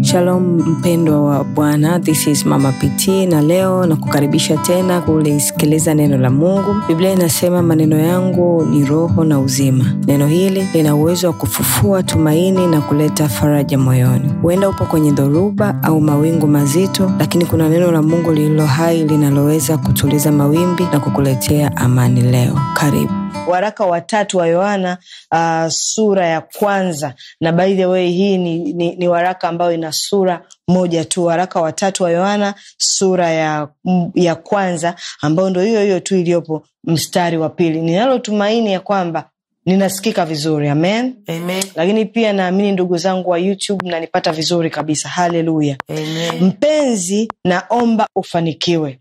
Shalom mpendwa wa Bwana, this is Mama PT na leo na kukaribisha tena kulisikiliza neno la Mungu. Biblia inasema maneno yangu ni roho na uzima. Neno hili lina uwezo wa kufufua tumaini na kuleta faraja moyoni. Huenda upo kwenye dhoruba au mawingu mazito, lakini kuna neno la Mungu lililo hai linaloweza kutuliza mawimbi na kukuletea amani leo. Karibu. waraka watatu wa Yohana uh, sura ya kwanza na by the way hii ni, ni, ni waraka ambayo ina sura moja tu. Waraka watatu wa Yohana sura ya, ya kwanza ambayo ndo hiyo hiyo tu iliyopo mstari wa pili. Ninalotumaini ya kwamba ninasikika vizuri amen. Amen. Lakini pia naamini ndugu zangu wa YouTube mnanipata vizuri kabisa. Haleluya. Amen. Mpenzi, naomba ufanikiwe.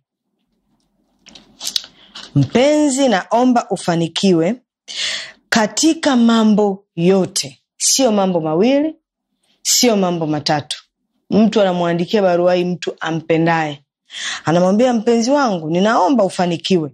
Mpenzi, naomba ufanikiwe katika mambo yote, sio mambo mawili, sio mambo matatu. Mtu anamwandikia barua hii mtu ampendaye, anamwambia mpenzi wangu, ninaomba ufanikiwe.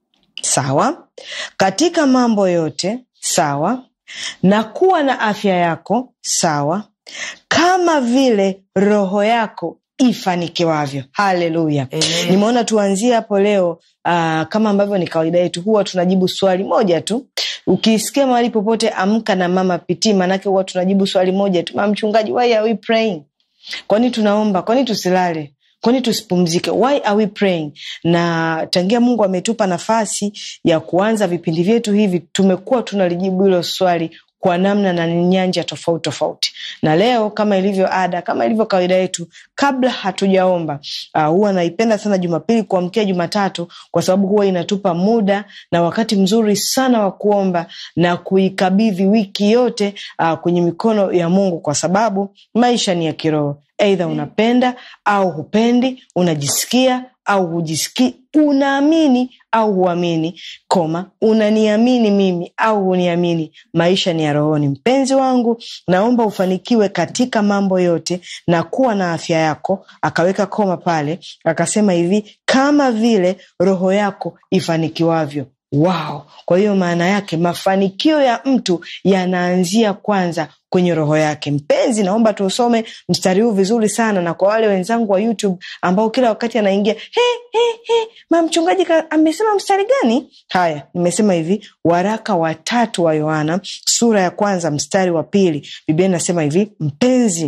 Sawa, katika mambo yote, sawa, na kuwa na afya yako, sawa, kama vile roho yako ifanikiwavyo. Haleluya. Amen. Nimeona tuanzie hapo leo. Uh, kama ambavyo ni kawaida yetu, huwa tunajibu swali moja tu. Ukisikia mahali popote amka na mama pitii, maanake huwa tunajibu swali moja tu, mama mchungaji, why are we praying? Kwani tunaomba? Kwani tusilale? Kwani tusipumzike? Why are we praying? Na tangia Mungu ametupa nafasi ya kuanza vipindi vyetu hivi, tumekuwa tunalijibu hilo swali kwa namna na nyanja tofauti tofauti. Na leo kama ilivyo ada, kama ilivyo kawaida yetu, kabla hatujaomba uh, huwa naipenda sana Jumapili kuamkia Jumatatu kwa sababu huwa inatupa muda na wakati mzuri sana wa kuomba na kuikabidhi wiki yote uh, kwenye mikono ya Mungu, kwa sababu maisha ni ya kiroho. Aidha unapenda au hupendi, unajisikia au hujisikii, unaamini au huamini, koma, unaniamini mimi au huniamini, maisha ni ya rohoni. Mpenzi wangu, naomba ufanikiwe katika mambo yote na kuwa na afya yako. Akaweka koma pale, akasema hivi, kama vile roho yako ifanikiwavyo. Wow! Kwa hiyo maana yake mafanikio ya mtu yanaanzia kwanza kwenye roho yake. Mpenzi, naomba tuusome mstari huu vizuri sana, na kwa wale wenzangu wa YouTube ambao kila wakati anaingia he, he, he, ma mchungaji ka- amesema mstari gani? Haya, nimesema hivi, waraka wa tatu wa Yohana sura ya kwanza mstari wa pili, Biblia inasema hivi, mpenzi,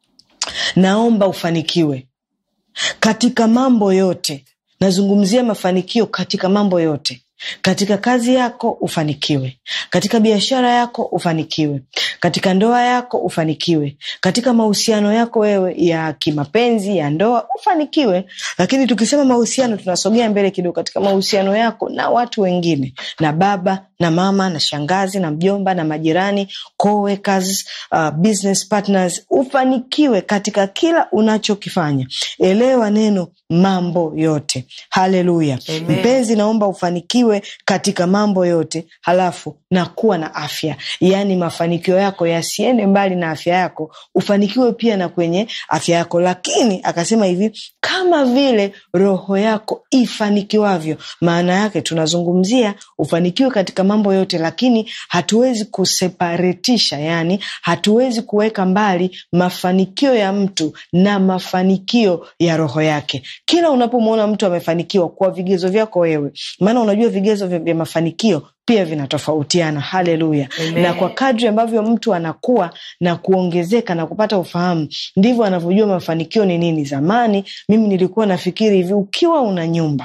naomba ufanikiwe katika mambo yote. Nazungumzia mafanikio katika mambo yote. Katika kazi yako ufanikiwe, katika biashara yako ufanikiwe, katika ndoa yako ufanikiwe, katika mahusiano yako wewe ya kimapenzi ya ndoa ufanikiwe. Lakini tukisema mahusiano, tunasogea mbele kidogo, katika mahusiano yako na watu wengine, na baba na mama na shangazi na mjomba na majirani, co-workers, uh, business partners, ufanikiwe katika kila unachokifanya. Elewa neno mambo yote. Haleluya. Amen. Mpenzi, naomba ufanikiwe katika mambo yote, halafu na kuwa na afya, yaani mafanikio yako yasiende mbali na afya yako, ufanikiwe pia na kwenye afya yako. Lakini akasema hivi, kama vile roho yako ifanikiwavyo. Maana yake tunazungumzia ufanikiwe katika mambo yote, lakini hatuwezi kuseparetisha, yani hatuwezi kuweka mbali mafanikio ya mtu na mafanikio ya roho yake. Kila unapomwona mtu amefanikiwa kwa vigezo vyako wewe, maana unajua vigezo vya vya mafanikio pia vinatofautiana. Haleluya! Amen. Na kwa kadri ambavyo mtu anakuwa na kuongezeka na kupata ufahamu, ndivyo anavyojua mafanikio ni nini. Zamani mimi nilikuwa nafikiri hivi, ukiwa una nyumba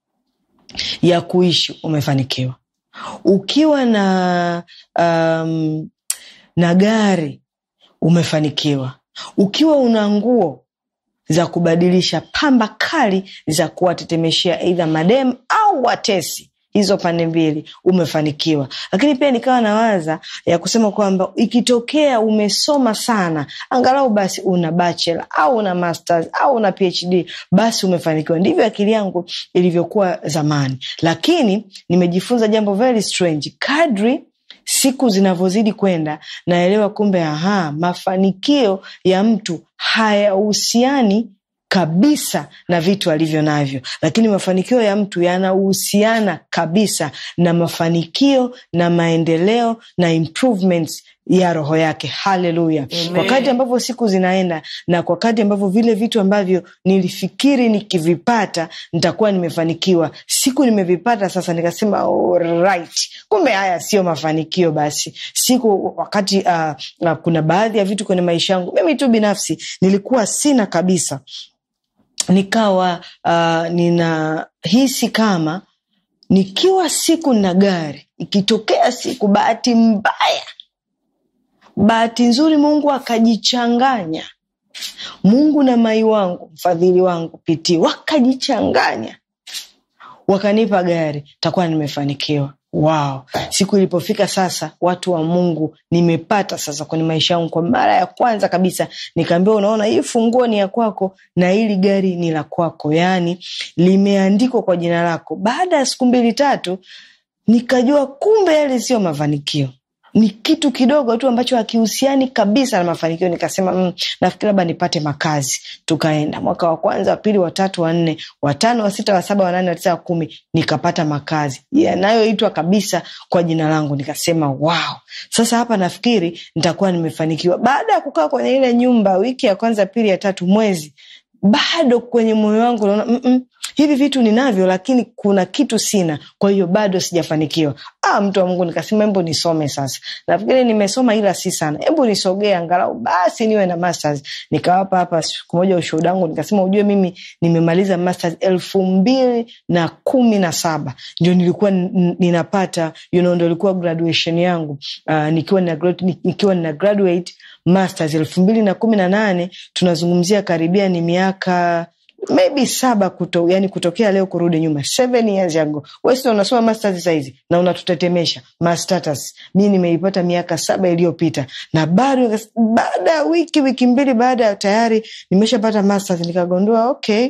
ya kuishi umefanikiwa, ukiwa na um, na gari umefanikiwa, ukiwa una nguo za kubadilisha pamba kali za kuwatetemeshea aidha madem au watesi hizo pande mbili umefanikiwa. Lakini pia nikawa nawaza ya kusema kwamba ikitokea umesoma sana, angalau basi una bachelor au una masters au una PhD, basi umefanikiwa. Ndivyo akili yangu ilivyokuwa zamani, lakini nimejifunza jambo very strange kadri siku zinavyozidi kwenda naelewa kumbe, aha, mafanikio ya mtu hayahusiani kabisa na vitu alivyo navyo, lakini mafanikio ya mtu yanahusiana kabisa na mafanikio na maendeleo na improvements ya roho yake haleluya Amen. wakati ambavyo siku zinaenda na kwa wakati ambavyo vile vitu ambavyo nilifikiri nikivipata nitakuwa nimefanikiwa siku nimevipata sasa nikasema right kumbe haya sio mafanikio basi siku wakati uh, uh, kuna baadhi ya vitu kwenye maisha yangu mimi tu binafsi nilikuwa sina kabisa nikawa uh, ninahisi kama nikiwa siku na gari ikitokea siku bahati mbaya bahati nzuri mungu akajichanganya mungu na mai wangu mfadhili wangu pitii wakajichanganya wakanipa gari takuwa nimefanikiwa wow siku ilipofika sasa watu wa mungu nimepata sasa kwenye maisha yangu kwa mara ya kwanza kabisa nikaambiwa unaona hii funguo ni ya kwako na hili gari ni la kwako yaani limeandikwa kwa jina lako baada ya siku mbili tatu nikajua kumbe yale sio mafanikio ni kitu kidogo tu ambacho hakihusiani kabisa na mafanikio nikasema mm, nafikiri labda nipate makazi tukaenda mwaka wa kwanza wa pili watatu wa nne watano wa sita wa saba wa nane wa tisa wa kumi nikapata makazi yanayoitwa kabisa kwa jina langu nikasema wow sasa hapa nafikiri nitakuwa nimefanikiwa baada ya kukaa kwenye ile nyumba wiki ya kwanza pili ya tatu mwezi bado kwenye moyo wangu naona mm-mm, hivi vitu ninavyo lakini kuna kitu sina kwa hiyo bado sijafanikiwa ah, mtu wa mungu nikasema hebu nisome sasa nafikiri nimesoma ila si sana hebu nisogee angalau basi niwe na masters nikawapa hapa siku moja ushuhuda wangu nikasema ujue mimi nimemaliza masters elfu mbili na kumi na saba ndio nilikuwa n- ninapata you know, ndo ilikuwa graduation yangu uh, nikiwa nina, grad- nikiwa nina graduate masters elfu mbili na kumi na nane tunazungumzia karibia ni miaka maybe saba kuto, yani kutokea leo kurudi nyuma seven years ago wesi unasoma masters sahizi na unatutetemesha mastatus mi nimeipata miaka saba iliyopita na bado nikas- baada ya wiki wiki mbili baada ya tayari nimeshapata masters nikagundua okay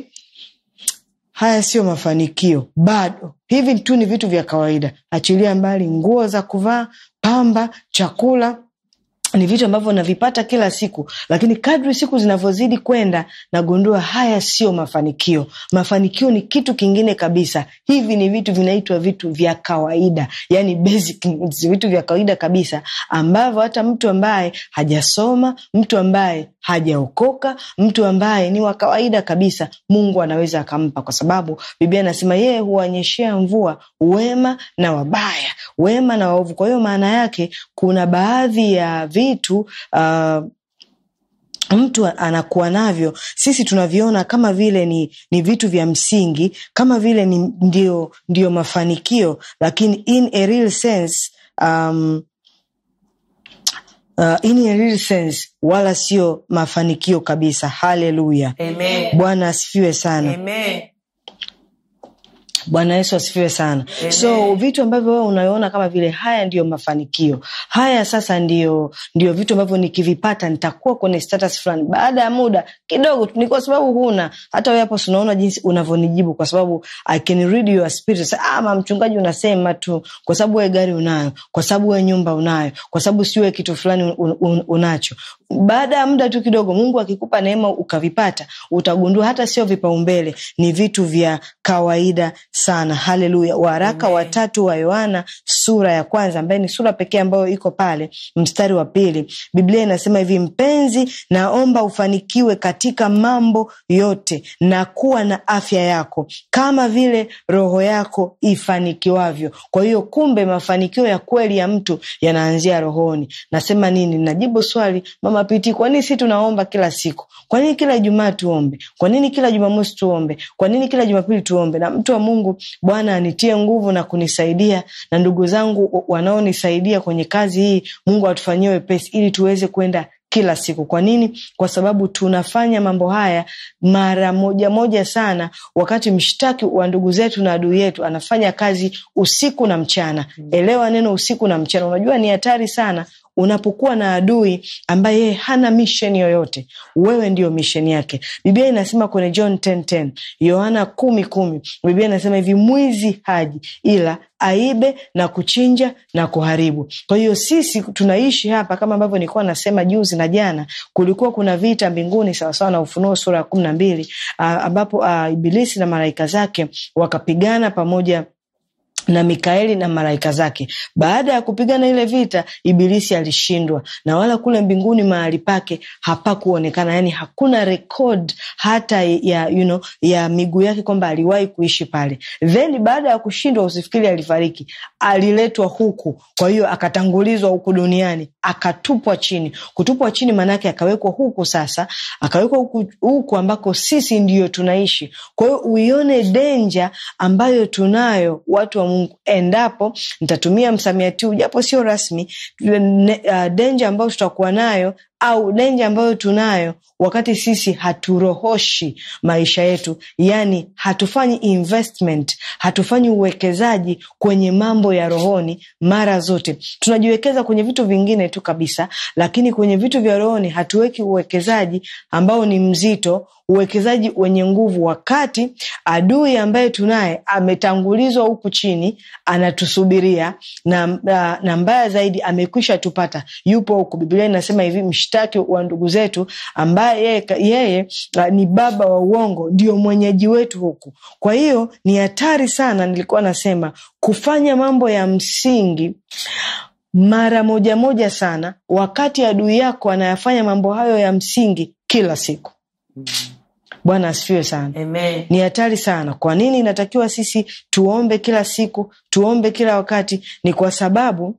haya sio mafanikio bado hivi tu ni vitu vya kawaida achilia mbali nguo za kuvaa pamba chakula ni vitu ambavyo navipata kila siku lakini kadri siku zinavyozidi kwenda nagundua haya sio mafanikio mafanikio ni kitu kingine kabisa hivi ni vitu vinaitwa vitu vya kawaida yani basic needs, vitu vya kawaida kabisa ambavyo hata mtu ambaye hajasoma mtu ambaye hajaokoka mtu ambaye ni wa kawaida kabisa mungu anaweza akampa kwa sababu biblia anasema yeye huwanyeshea mvua wema na wabaya wema na waovu kwa hiyo maana yake kuna baadhi ya vitu uh, mtu anakuwa navyo sisi tunaviona kama vile ni, ni vitu vya msingi kama vile ni ndio, ndio mafanikio lakini in a real sense um, uh, in a real sense wala sio mafanikio kabisa haleluya Amen. bwana asifiwe sana Amen. bwana yesu asifiwe sana Amen. so vitu ambavyo wewe unaona kama vile haya ndiyo mafanikio haya sasa ndio ndio vitu ambavyo nikivipata nitakuwa kwenye status fulani baada ya muda kidogo tu ni kwa sababu huna hata wewe hapo unaona jinsi unavyonijibu kwa sababu i can read your spirit Sasa, ah, ma mchungaji unasema tu kwa sababu wewe gari unayo kwa sababu wewe nyumba unayo kwa sababu siwe kitu fulani un, un, unacho baada ya muda tu kidogo mungu akikupa neema ukavipata utagundua hata sio vipaumbele ni vitu vya kawaida sana haleluya waraka Amen. watatu wa yohana sura ya kwanza ambaye ni sura pekee ambayo iko pale mstari wa pili biblia inasema hivi mpenzi naomba ufanikiwe katika mambo yote na kuwa na afya yako kama vile roho yako ifanikiwavyo kwa hiyo kumbe mafanikio ya kweli ya mtu yanaanzia rohoni nasema nini najibu swali mama piti kwa nini si tunaomba kila siku kwa nini kila ijumaa tuombe kwa nini kila jumamosi tuombe kwa nini kila jumapili tuombe na mtu wa mungu bwana anitie nguvu na kunisaidia na ndugu zangu wanaonisaidia kwenye kazi hii mungu atufanyie wepesi ili tuweze kwenda kila siku kwa nini kwa sababu tunafanya mambo haya mara moja moja sana wakati mshtaki wa ndugu zetu na adui yetu anafanya kazi usiku na mchana elewa neno usiku na mchana unajua ni hatari sana unapokuwa na adui ambaye yeye hana mission yoyote wewe ndio mission yake biblia inasema kwenye john 10:10 yohana kumi kumi biblia inasema hivi mwizi haji ila aibe na kuchinja na kuharibu kwa hiyo sisi tunaishi hapa kama ambavyo nilikuwa nasema juzi na jana kulikuwa kuna vita mbinguni sawasawa na ufunuo sura ya kumi na mbili ambapo uh, ibilisi na malaika zake wakapigana pamoja na Mikaeli na malaika zake. Baada ya kupigana ile vita, Ibilisi alishindwa, na wala kule mbinguni mahali pake hapakuonekana, yani hakuna rekod hata ya you know, ya miguu yake kwamba aliwahi kuishi pale. Then baada ya kushindwa, usifikiri alifariki, aliletwa huku. Kwa hiyo akatangulizwa huku duniani, akatupwa chini. Kutupwa chini maanake akawekwa huku, sasa akawekwa huku, huku ambako sisi ndiyo tunaishi. Kwa hiyo uione denja ambayo tunayo watu wa Mungu, endapo nitatumia msamiati huu japo sio rasmi, uh, denja ambayo tutakuwa nayo au denja ambayo tunayo wakati sisi haturohoshi maisha yetu, yani hatufanyi investment, hatufanyi uwekezaji kwenye mambo ya rohoni. Mara zote tunajiwekeza kwenye vitu vingine tu kabisa, lakini kwenye vitu vya rohoni hatuweki uwekezaji ambao ni mzito, uwekezaji wenye nguvu, wakati adui ambaye tunaye ametangulizwa huku chini, anatusubiria na, na, na mbaya zaidi amekwisha tupata, yupo huku. Biblia inasema hivi, mshtaki wa ndugu zetu ambaye yeye, yeye ni baba wa uongo ndio mwenyeji wetu huku. Kwa hiyo ni hatari sana, nilikuwa nasema kufanya mambo ya msingi mara moja moja sana, wakati adui yako anayafanya mambo hayo ya msingi kila siku. Bwana asifiwe sana. Amen. Ni hatari sana. Kwa nini inatakiwa sisi tuombe kila siku, tuombe kila wakati? Ni kwa sababu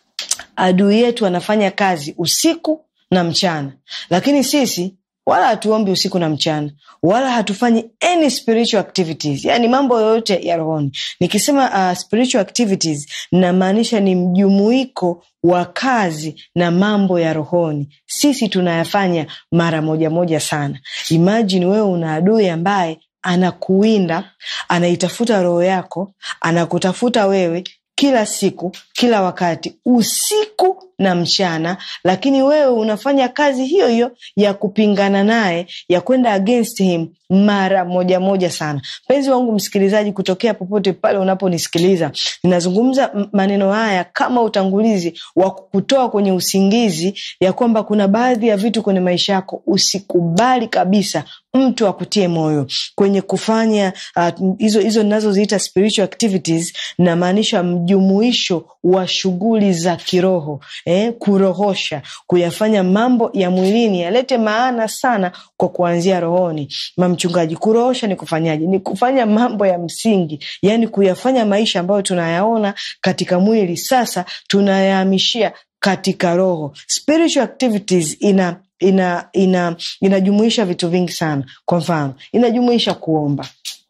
adui yetu anafanya kazi usiku na mchana, lakini sisi wala hatuombi usiku na mchana, wala hatufanyi any spiritual activities, yani mambo yoyote ya rohoni. Nikisema uh, spiritual activities namaanisha ni mjumuiko wa kazi na mambo ya rohoni. Sisi tunayafanya mara moja moja sana. Imagine wewe una adui ambaye anakuwinda, anaitafuta roho yako, anakutafuta wewe kila siku, kila wakati, usiku na mchana, lakini wewe unafanya kazi hiyo hiyo ya kupingana naye, ya kwenda against him mara moja moja sana. Mpenzi wangu msikilizaji, kutokea popote pale unaponisikiliza, ninazungumza maneno haya kama utangulizi wa kukutoa kwenye usingizi, ya kwamba kuna baadhi ya vitu kwenye maisha yako usikubali kabisa mtu akutie moyo kwenye kufanya hizo uh, hizo ninazoziita spiritual activities, namaanisha mjumuisho wa shughuli za kiroho eh, kurohosha, kuyafanya mambo ya mwilini yalete maana sana kwa kuanzia rohoni. Mamchungaji, kurohosha ni kufanyaje? Ni kufanya mambo ya msingi, yani kuyafanya maisha ambayo tunayaona katika mwili, sasa tunayahamishia katika roho. Spiritual activities ina ina ina inajumuisha vitu vingi sana. Kwa mfano, inajumuisha kuomba,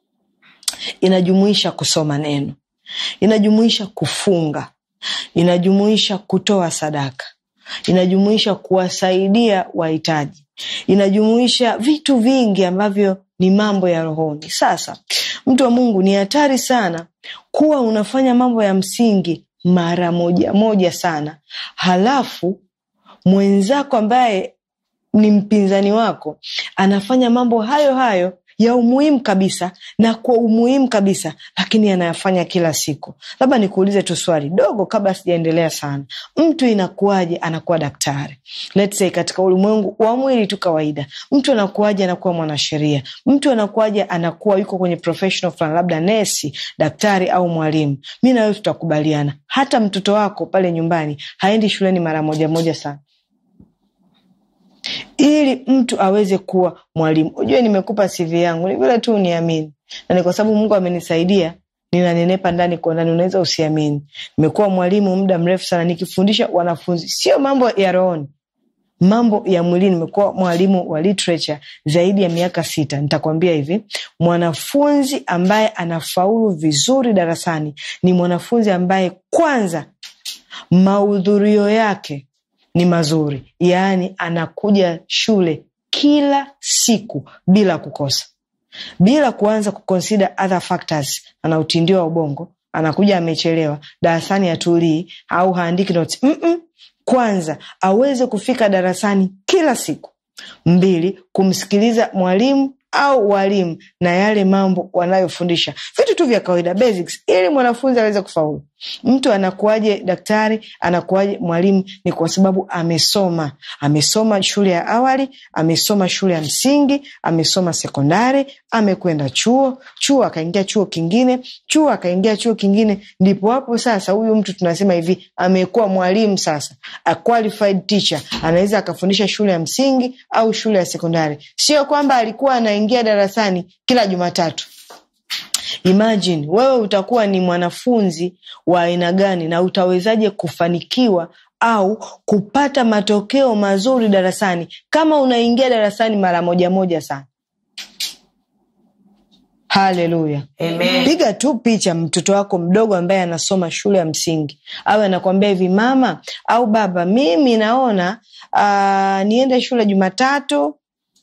inajumuisha kusoma neno, inajumuisha kufunga, inajumuisha kutoa sadaka, inajumuisha kuwasaidia wahitaji, inajumuisha vitu vingi ambavyo ni mambo ya rohoni. Sasa mtu wa Mungu, ni hatari sana kuwa unafanya mambo ya msingi mara moja moja sana, halafu mwenzako ambaye ni mpinzani wako anafanya mambo hayo hayo ya umuhimu kabisa na kwa umuhimu kabisa, lakini anayafanya kila siku. Labda nikuulize tu swali dogo kabla sijaendelea sana. Mtu inakuwaje anakuwa daktari? Let's say katika ulimwengu wa mwili tu kawaida, mtu anakuwaje anakuwa mwanasheria? Mtu anakuwaje anakuwa yuko kwenye professional fulani, labda nesi, daktari au mwalimu? Mi na wewe tutakubaliana, hata mtoto wako pale nyumbani haendi shuleni mara moja moja sana ili mtu aweze kuwa mwalimu. Ujue nimekupa CV yangu ni vile tu uniamini, na ni kwa sababu Mungu amenisaidia, ninanenepa ndani kwa ndani. Unaweza usiamini, nimekuwa mwalimu muda mrefu sana nikifundisha wanafunzi, sio mambo ya rohoni, mambo ya mwilini. Nimekuwa mwalimu wa literature zaidi ya miaka sita. Nitakwambia hivi, mwanafunzi ambaye anafaulu vizuri darasani ni mwanafunzi ambaye kwanza mahudhurio yake ni mazuri, yaani anakuja shule kila siku bila kukosa, bila kuanza kuconsider other factors. Ana utindio wa ubongo, anakuja amechelewa darasani, atulii au haandiki notes. Mm -mm. Kwanza aweze kufika darasani kila siku. Mbili, kumsikiliza mwalimu au walimu na yale mambo wanayofundisha, vitu tu vya kawaida basics, ili mwanafunzi aweze kufaulu. Mtu anakuwaje daktari, anakuwaje mwalimu? Ni kwa sababu amesoma. Amesoma shule ya awali, amesoma shule ya msingi, amesoma sekondari, amekwenda chuo, chuo akaingia chuo kingine, chuo akaingia chuo kingine. Ndipo hapo sasa huyu mtu tunasema hivi, amekuwa mwalimu sasa, a qualified teacher, anaweza akafundisha shule ya msingi au shule ya sekondari. Sio kwamba alikuwa anaingia darasani kila Jumatatu. Imagine wewe utakuwa ni mwanafunzi wa aina gani na utawezaje kufanikiwa au kupata matokeo mazuri darasani kama unaingia darasani mara moja moja sana. Haleluya. Amen. Piga tu picha mtoto wako mdogo ambaye anasoma shule ya msingi, awe anakwambia hivi, mama au baba, mimi naona uh, niende shule Jumatatu,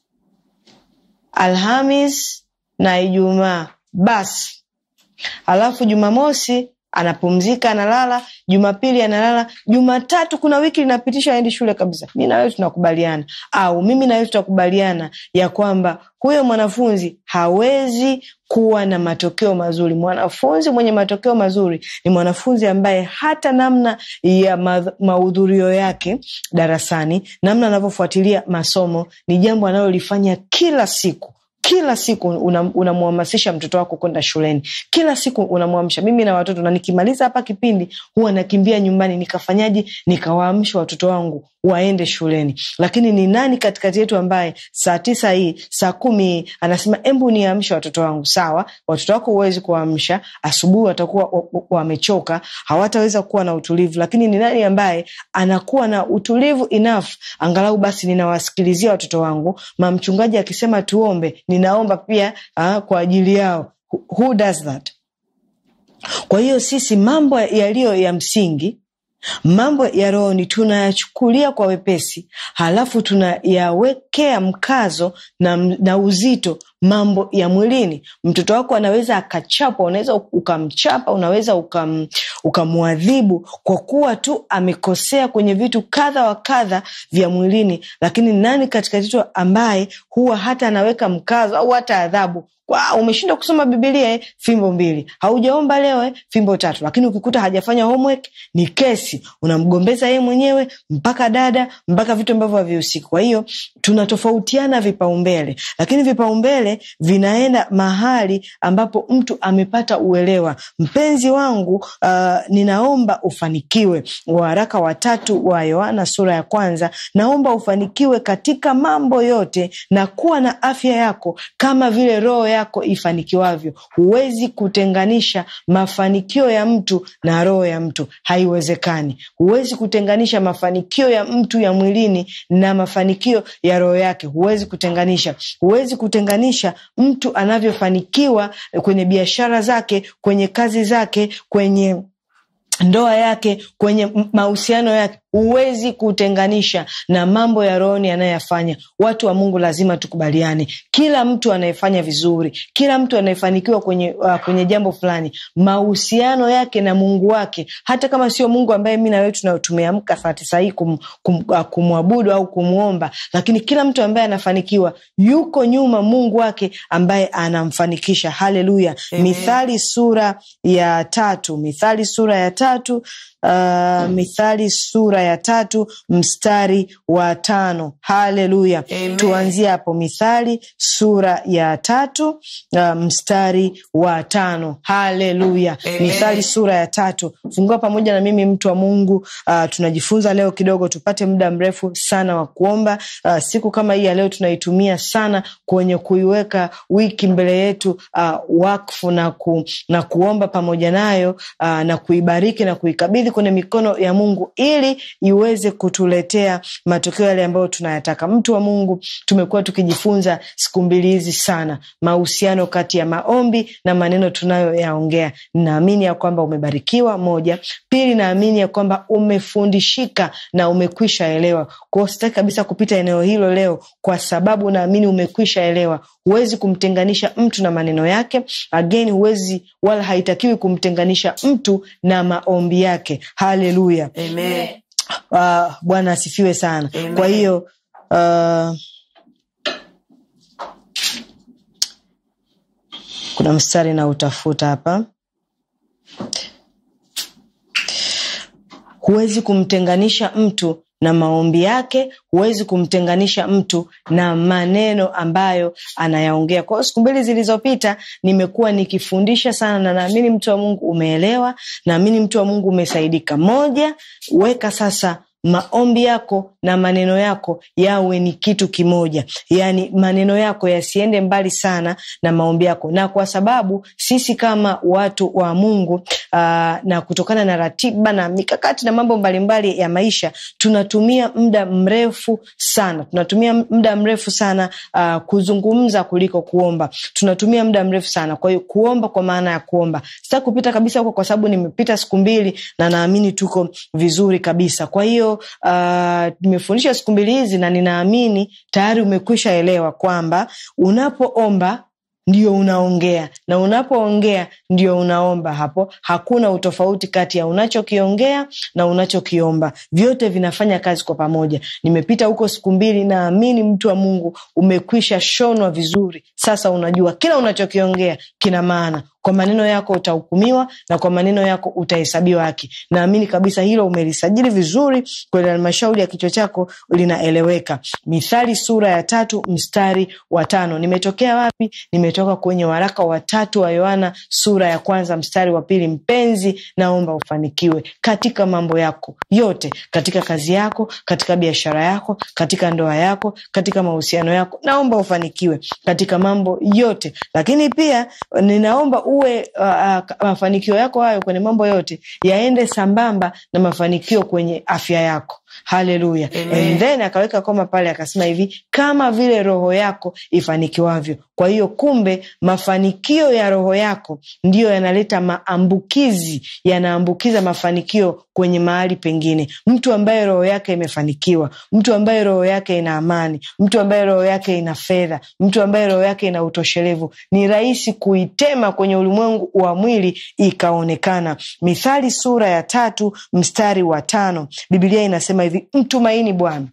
Alhamis na Ijumaa basi, alafu Jumamosi anapumzika analala, Jumapili analala, Jumatatu kuna wiki linapitishwa aendi shule kabisa. Mi na wewe tunakubaliana, au mimi na wewe tutakubaliana ya kwamba huyo mwanafunzi hawezi kuwa na matokeo mazuri. Mwanafunzi mwenye matokeo mazuri ni mwanafunzi ambaye hata namna ya ma mahudhurio yake darasani, namna anavyofuatilia masomo ni jambo analolifanya kila siku kila siku unamhamasisha una mtoto wako kwenda shuleni, kila siku unamwamsha. Mimi na watoto, na nikimaliza hapa kipindi huwa nakimbia nyumbani nikafanyaje, nikawaamsha watoto wangu waende shuleni. Lakini ni nani katikati yetu ambaye saa tisa hii saa kumi hii anasema embu niamshe watoto wangu? Sawa, watoto wako huwezi kuwaamsha, asubuhi watakuwa wamechoka, hawataweza kuwa na utulivu. Lakini ni nani ambaye anakuwa na utulivu enough, angalau basi ninawasikilizia watoto wangu, mamchungaji akisema tuombe ninaomba pia uh, kwa ajili yao. Who does that? Kwa hiyo sisi mambo yaliyo ya msingi, mambo ya rohoni tunayachukulia kwa wepesi, halafu tunayawekea mkazo na, na uzito mambo ya mwilini. Mtoto wako anaweza akachapwa, unaweza ukamchapa, unaweza ukam, ukamwadhibu kwa kuwa tu amekosea kwenye vitu kadha wa kadha vya mwilini, lakini nani katikati yetu ambaye huwa hata anaweka mkazo au hata adhabu Wow, umeshindwa kusoma Bibilia eh, fimbo mbili. Haujaomba leo eh, fimbo tatu. Lakini ukikuta hajafanya homework ni kesi, unamgombeza yeye mwenyewe mpaka dada mpaka vitu ambavyo havihusiki. Kwa hiyo tunatofautiana vipaumbele, lakini vipaumbele vinaenda mahali ambapo mtu amepata uelewa. Mpenzi wangu, uh, ninaomba ufanikiwe. Waraka wa tatu wa Yohana sura ya kwanza, naomba ufanikiwe katika mambo yote na kuwa na afya yako kama vile roho yako ifanikiwavyo. Huwezi kutenganisha mafanikio ya mtu na roho ya mtu, haiwezekani. Huwezi kutenganisha mafanikio ya mtu ya mwilini na mafanikio ya roho yake, huwezi kutenganisha. Huwezi kutenganisha mtu anavyofanikiwa kwenye biashara zake, kwenye kazi zake, kwenye ndoa yake, kwenye mahusiano yake huwezi kutenganisha na mambo ya rohoni anayoyafanya. Watu wa Mungu lazima tukubaliane, kila mtu anayefanya vizuri, kila mtu anayefanikiwa kwenye, uh, kwenye jambo fulani, mahusiano yake na Mungu wake, hata kama sio Mungu ambaye mi na wewe tumeamka saa tisa hii kum, kum, uh, kumwabudu au kumwomba, lakini kila mtu ambaye anafanikiwa yuko nyuma Mungu wake ambaye anamfanikisha. Haleluya! Mithali sura ya tatu, Mithali sura ya tatu Uh, Mithali sura ya tatu mstari wa tano. Haleluya, tuanzie hapo. Mithali sura ya tatu uh, mstari wa tano. Haleluya, Mithali sura ya tatu. Fungua pamoja na mimi, mtu wa Mungu. Uh, tunajifunza leo kidogo, tupate muda mrefu sana wa kuomba. Uh, siku kama hii ya leo tunaitumia sana kwenye kuiweka wiki mbele yetu uh, wakfu na, ku, na kuomba pamoja nayo uh, na kuibariki na kuikabidhi kwenye mikono ya Mungu ili iweze kutuletea matokeo yale ambayo tunayataka. Mtu wa Mungu, tumekuwa tukijifunza siku mbili hizi sana mahusiano kati ya maombi na maneno tunayoyaongea. Naamini ya kwamba umebarikiwa, moja. Pili, naamini ya kwamba umefundishika na umekwisha elewa. Kwa hiyo sitaki kabisa kupita eneo hilo leo, kwa sababu naamini umekwisha elewa. Huwezi kumtenganisha mtu na maneno yake. Again, huwezi wala haitakiwi kumtenganisha mtu na maombi yake. Haleluya, Amen. uh, Bwana asifiwe sana. Amen. Kwa hiyo uh, kuna mstari na utafuta hapa huwezi kumtenganisha mtu na maombi yake huwezi kumtenganisha mtu na maneno ambayo anayaongea kwa hiyo siku mbili zilizopita nimekuwa nikifundisha sana na naamini mtu wa mungu umeelewa naamini mtu wa mungu umesaidika moja weka sasa maombi yako na maneno yako yawe ni kitu kimoja yaani maneno yako yasiende mbali sana na maombi yako na kwa sababu sisi kama watu wa mungu uh, na kutokana na ratiba na mikakati na mambo mbalimbali ya maisha tunatumia muda mrefu sana tunatumia muda mrefu sana uh, kuzungumza kuliko kuomba tunatumia muda mrefu sana kwa hiyo kuomba kwa maana ya kuomba sitaki kupita kabisa huko kwa sababu nimepita siku mbili na naamini tuko vizuri kabisa kwa hiyo uh, nimefundisha siku mbili hizi na ninaamini tayari umekwisha elewa kwamba unapoomba ndio unaongea na unapoongea ndio unaomba hapo hakuna utofauti kati ya unachokiongea na unachokiomba vyote vinafanya kazi kwa pamoja nimepita huko siku mbili naamini mtu wa mungu umekwisha shonwa vizuri sasa unajua kila unachokiongea kina maana kwa maneno yako utahukumiwa na kwa maneno yako utahesabiwa haki naamini kabisa hilo umelisajili vizuri kwenye halmashauri ya kichwa chako linaeleweka mithali sura ya tatu mstari wa tano nimetokea wapi nimetoka kwenye waraka wa tatu wa yohana sura ya kwanza mstari wa pili mpenzi naomba ufanikiwe katika mambo yako yote katika kazi yako katika biashara yako katika ndoa yako katika mahusiano yako naomba ufanikiwe katika mambo yote lakini pia ninaomba uwe uh, uh, mafanikio yako hayo kwenye mambo yote yaende sambamba na mafanikio kwenye afya yako haleluya and then akaweka koma pale akasema hivi kama vile roho yako ifanikiwavyo kwa hiyo kumbe mafanikio ya roho yako ndiyo yanaleta maambukizi yanaambukiza mafanikio kwenye mahali pengine mtu ambaye roho yake imefanikiwa mtu ambaye roho yake ina amani mtu ambaye roho yake ina fedha mtu ambaye roho yake ina utoshelevu ni rahisi kuitema kwenye ulimwengu wa mwili ikaonekana mithali sura ya tatu mstari wa tano bibilia inasema hivi mtumaini bwana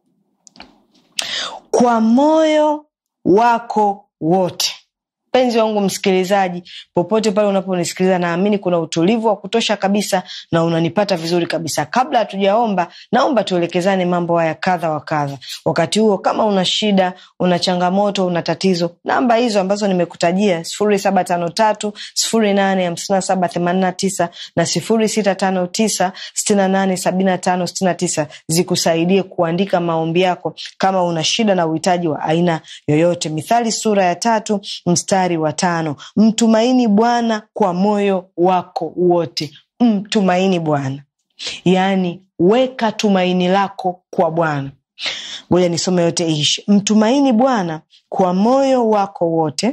kwa moyo wako wote mpenzi wangu msikilizaji popote pale unaponisikiliza naamini kuna utulivu wa kutosha kabisa na unanipata vizuri kabisa kabla hatujaomba naomba tuelekezane mambo haya kadha wa kadha wakati huo kama una shida una changamoto una tatizo namba hizo ambazo nimekutajia sifuri saba tano tatu sifuri nane hamsina saba themanina tisa na sifuri sita tano tisa stina nane sabina tano stina tisa zikusaidie kuandika maombi yako kama una shida na uhitaji wa aina yoyote mithali sura ya tatu mstari wa tano mtumaini bwana kwa moyo wako wote mtumaini bwana yaani weka tumaini lako kwa bwana ngoja nisome yote ishi mtumaini bwana kwa moyo wako wote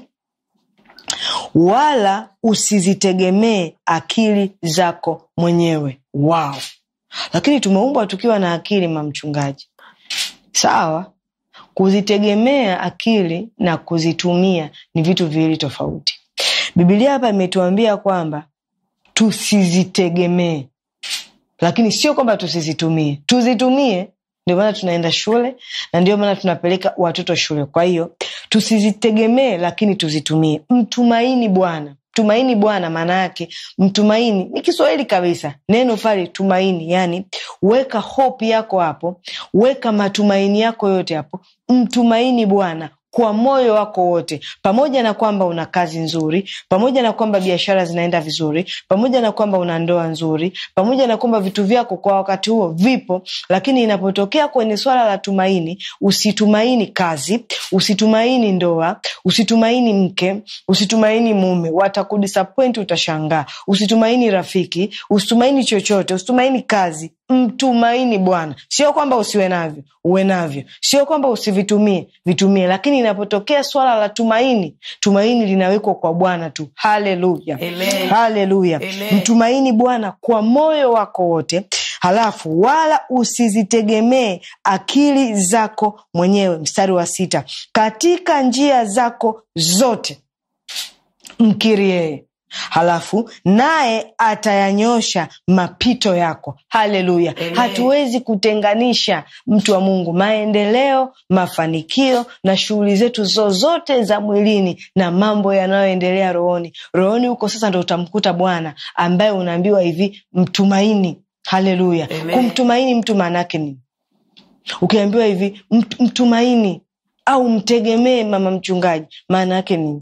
wala usizitegemee akili zako mwenyewe wow lakini tumeumbwa tukiwa na akili mamchungaji sawa kuzitegemea akili na kuzitumia ni vitu viwili tofauti bibilia hapa imetuambia kwamba tusizitegemee lakini sio kwamba tusizitumie tuzitumie ndio maana tunaenda shule na ndio maana tunapeleka watoto shule kwa hiyo tusizitegemee lakini tuzitumie mtumaini bwana tumaini bwana maana yake mtumaini ni kiswahili kabisa neno pale tumaini yani weka hope yako hapo weka matumaini yako yote hapo mtumaini bwana kwa moyo wako wote pamoja na kwamba una kazi nzuri pamoja na kwamba biashara zinaenda vizuri pamoja na kwamba una ndoa nzuri pamoja na kwamba vitu vyako kwa wakati huo vipo lakini inapotokea kwenye swala la tumaini usitumaini kazi usitumaini ndoa usitumaini mke usitumaini mume watakudisappoint utashangaa usitumaini rafiki usitumaini chochote usitumaini kazi mtumaini bwana sio kwamba usiwe navyo uwe navyo sio kwamba usivitumie vitumie lakini inapotokea swala la tumaini tumaini linawekwa kwa bwana tu haleluya Amen. haleluya Amen. mtumaini bwana kwa moyo wako wote halafu wala usizitegemee akili zako mwenyewe mstari wa sita katika njia zako zote mkiri yeye halafu naye atayanyosha mapito yako haleluya Amen. hatuwezi kutenganisha mtu wa mungu maendeleo mafanikio na shughuli zetu zozote za mwilini na mambo yanayoendelea rohoni rohoni huko sasa ndo utamkuta bwana ambaye unaambiwa hivi mtumaini haleluya Amen. kumtumaini mtu maana yake nini ukiambiwa hivi mt- mtumaini au mtegemee mama mchungaji maana yake nini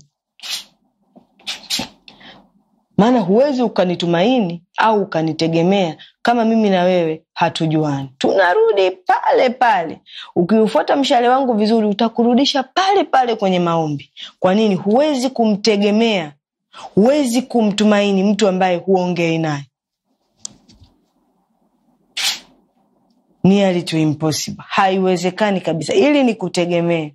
maana huwezi ukanitumaini au ukanitegemea kama mimi na wewe hatujuani tunarudi pale pale ukiufuata mshale wangu vizuri utakurudisha pale pale kwenye maombi kwa nini huwezi kumtegemea huwezi kumtumaini mtu ambaye huongei naye nearly to impossible haiwezekani kabisa ili ni kutegemea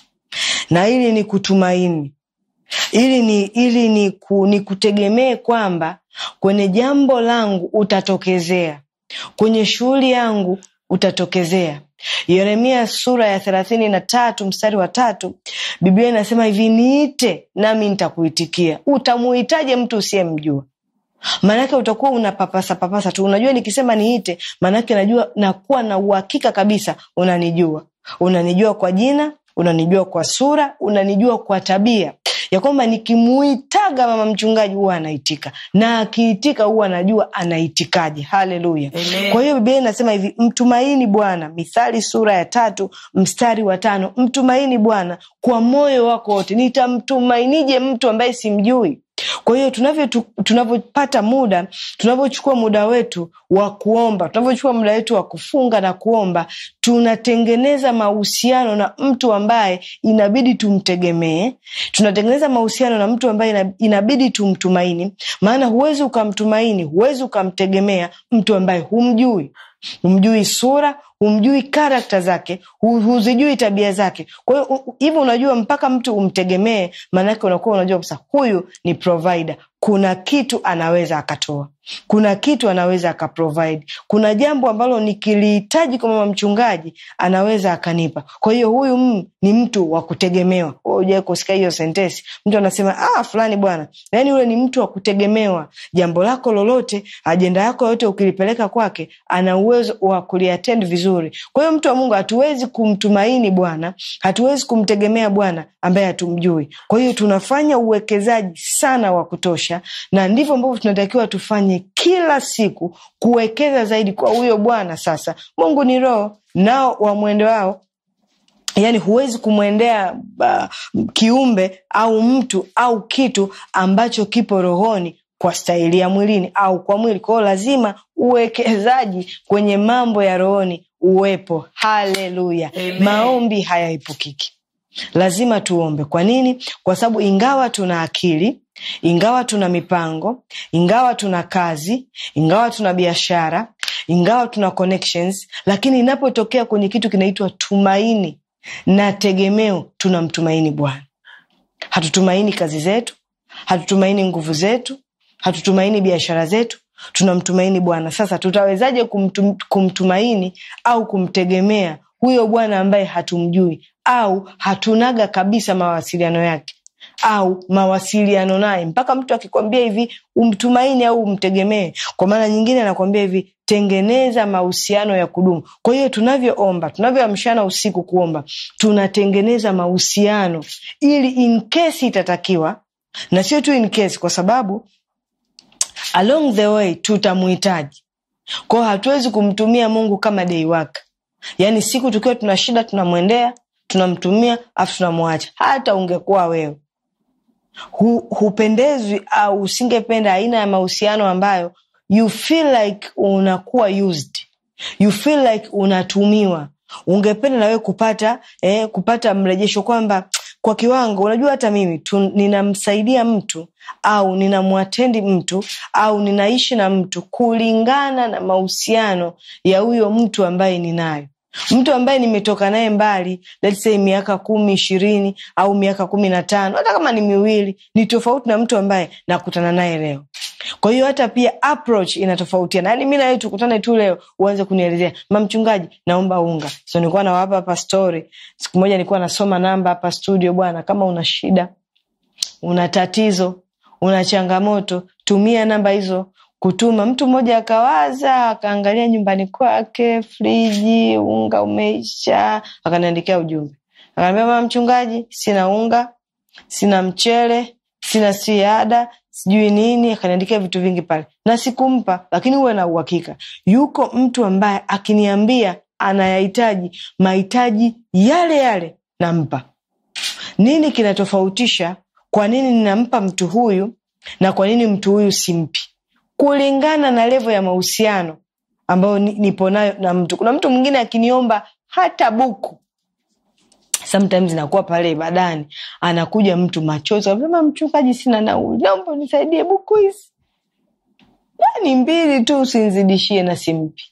na ili ni kutumaini ili ni ili ni, ku, ni kutegemee kwamba kwenye jambo langu utatokezea kwenye shughuli yangu utatokezea yeremia sura ya thelathini na tatu mstari wa tatu biblia inasema hivi niite nami nitakuitikia utamuhitaje mtu usiyemjua maanake utakuwa unapapasa papasa tu unajua nikisema niite maanake najua nakuwa na uhakika kabisa unanijua unanijua kwa jina unanijua kwa sura unanijua kwa tabia ya kwamba nikimuitaga mama mchungaji huwa anaitika na akiitika huwa anajua anaitikaje haleluya Amen. kwa hiyo biblia inasema hivi mtumaini bwana mithali sura ya tatu mstari wa tano mtumaini bwana kwa moyo wako wote nitamtumainije mtu ambaye simjui kwa hiyo tunavyo tu- tunavyopata muda tunavyochukua muda wetu wa kuomba tunavyochukua muda wetu wa kufunga na kuomba tunatengeneza mahusiano na mtu ambaye inabidi tumtegemee tunatengeneza mahusiano na mtu ambaye ina- inabidi tumtumaini maana huwezi ukamtumaini huwezi ukamtegemea mtu ambaye humjui humjui sura humjui karakta zake hu- huzijui tabia zake kwa hiyo u- hivyo unajua mpaka mtu umtegemee maanake unakuwa unajua kabisa huyu ni provider kuna kitu anaweza akatoa kuna kitu anaweza akaprovide kuna jambo ambalo nikilihitaji kwa mama mchungaji anaweza akanipa kwa hiyo huyu mm, ni mtu wa kutegemewa ujawai kusikia hiyo sentesi mtu anasema ah, fulani bwana yaani yule ni mtu wa kutegemewa jambo lako lolote ajenda yako yote ukilipeleka kwake ana uwezo wa kuliatend vizuri kwa hiyo mtu wa mungu hatuwezi kumtumaini bwana hatuwezi kumtegemea bwana ambaye hatumjui kwa hiyo tunafanya uwekezaji sana wa kutosha na ndivyo ambavyo tunatakiwa tufanye kila siku kuwekeza zaidi kwa huyo bwana sasa mungu ni roho nao wamwende wao yaani huwezi kumwendea uh, kiumbe au mtu au kitu ambacho kipo rohoni kwa staili ya mwilini au kwa mwili kwao lazima uwekezaji kwenye mambo ya rohoni uwepo haleluya Amen. maombi hayaepukiki lazima tuombe kwa nini kwa sababu ingawa tuna akili ingawa tuna mipango ingawa tuna kazi ingawa tuna biashara ingawa tuna connections lakini inapotokea kwenye kitu kinaitwa tumaini na tegemeo tunamtumaini bwana hatutumaini kazi zetu hatutumaini nguvu zetu hatutumaini biashara zetu tunamtumaini bwana sasa tutawezaje kumtum, kumtumaini au kumtegemea huyo bwana ambaye hatumjui au hatunaga kabisa mawasiliano yake au mawasiliano naye mpaka mtu akikwambia hivi umtumaini au umtegemee kwa maana nyingine anakwambia hivi tengeneza mahusiano ya kudumu kwa hiyo tunavyoomba tunavyoamshana usiku kuomba tunatengeneza mahusiano ili in case itatakiwa na sio tu in case kwa sababu along the way tutamuhitaji kwao hatuwezi kumtumia mungu kama day work yaani siku tukiwa tuna shida tunamwendea tunamtumia afu tunamwacha hata ungekuwa wewe hu, hupendezwi au usingependa aina ya mahusiano ambayo you feel like unakuwa used you feel like unatumiwa ungependa nawewe kupata eh, kupata mrejesho kwamba kwa kiwango unajua hata mimi tu, ninamsaidia mtu au ninamwatendi mtu au ninaishi na mtu kulingana na mahusiano ya huyo mtu ambaye ninayo mtu ambaye nimetoka naye mbali let's say miaka kumi ishirini au miaka kumi na tano hata kama ni miwili ni tofauti na mtu ambaye nakutana naye leo kwa hiyo hata pia approach inatofautiana yaani mi nawe tukutane tu leo uanze kunielezea mamchungaji naomba unga so nilikuwa nawapa hapa story siku moja nilikuwa nasoma namba hapa studio bwana kama una shida una tatizo una changamoto tumia namba hizo kutuma mtu mmoja akawaza akaangalia nyumbani kwake friji unga umeisha akaniandikia ujumbe akaniambia mama mchungaji sina unga sina mchele sina siada sijui nini akaniandikia vitu vingi pale na sikumpa lakini huwe na uhakika yuko mtu ambaye akiniambia anayahitaji mahitaji yale yale nampa nini kinatofautisha kwa nini ninampa mtu huyu na kwa nini mtu huyu simpi kulingana na levo ya mahusiano ambayo ni- nipo nayo na mtu kuna mtu mwingine akiniomba hata buku sometimes nakuwa pale ibadani anakuja mtu machozi anasema mchungaji sina nauli naomba unisaidie buku hizi yani mbili tu usinzidishie na simpi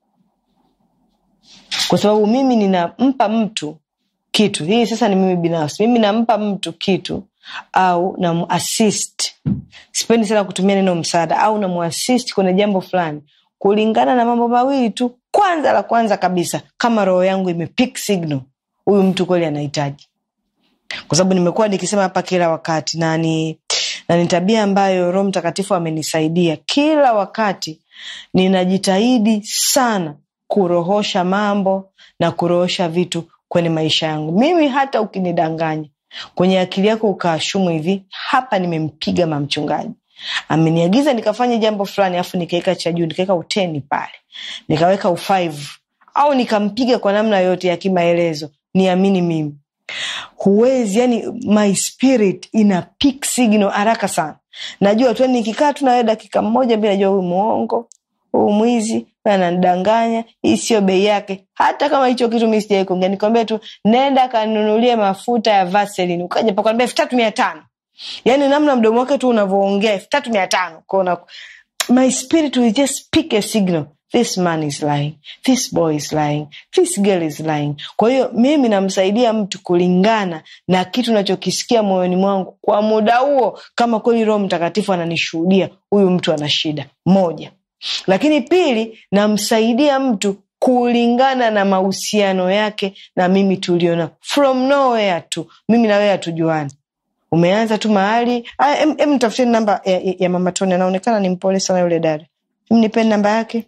kwa sababu mimi ninampa mtu kitu hii sasa ni mimi binafsi mimi nampa mtu kitu au namuasist sipendi sana kutumia neno msaada au namuasist kwenye jambo fulani kulingana na mambo mawili tu kwanza la kwanza kabisa kama roho yangu imepick signal huyu mtu kweli anahitaji kwa sababu nimekuwa nikisema hapa kila wakati na ni, na ni tabia ambayo roho mtakatifu amenisaidia kila wakati ninajitahidi sana kurohosha mambo na kurohosha vitu kwenye maisha yangu mimi hata ukinidanganya kwenye akili yako ukaashumu hivi hapa nimempiga mamchungaji ameniagiza nikafanye jambo fulani alafu nikaweka cha juu nikaweka uteni pale nikaweka ufive au nikampiga kwa namna yoyote ya kimaelezo niamini mimi huwezi yani my spirit ina pick signal haraka sana najua tu yani nikikaa tu nawe dakika moja mi najua huyu muongo huyu mwizi huyu ananidanganya hii sio bei yake hata kama hicho kitu mi sijai kuongea nikwambia tu nenda kanunulie mafuta ya vaseline ukaja pakwambia elfu tatu mia tano yaani namna mdomo wake tu unavyoongea elfu tatu mia tano kona my spirit will just pick a signal this man is lying this boy is lying this girl is lying kwa hiyo mimi namsaidia mtu kulingana na kitu nachokisikia moyoni mwangu kwa muda huo kama kweli roho mtakatifu ananishuhudia huyu mtu ana shida moja lakini pili namsaidia mtu kulingana na mahusiano yake na mimi tuliona from nowhere tu mimi na wewe hatujuani umeanza tu mahali Aya, em- em nitafuteni namba ya, ya, ya mama toni anaonekana ni mpole sana yule dada Em, nipeni namba yake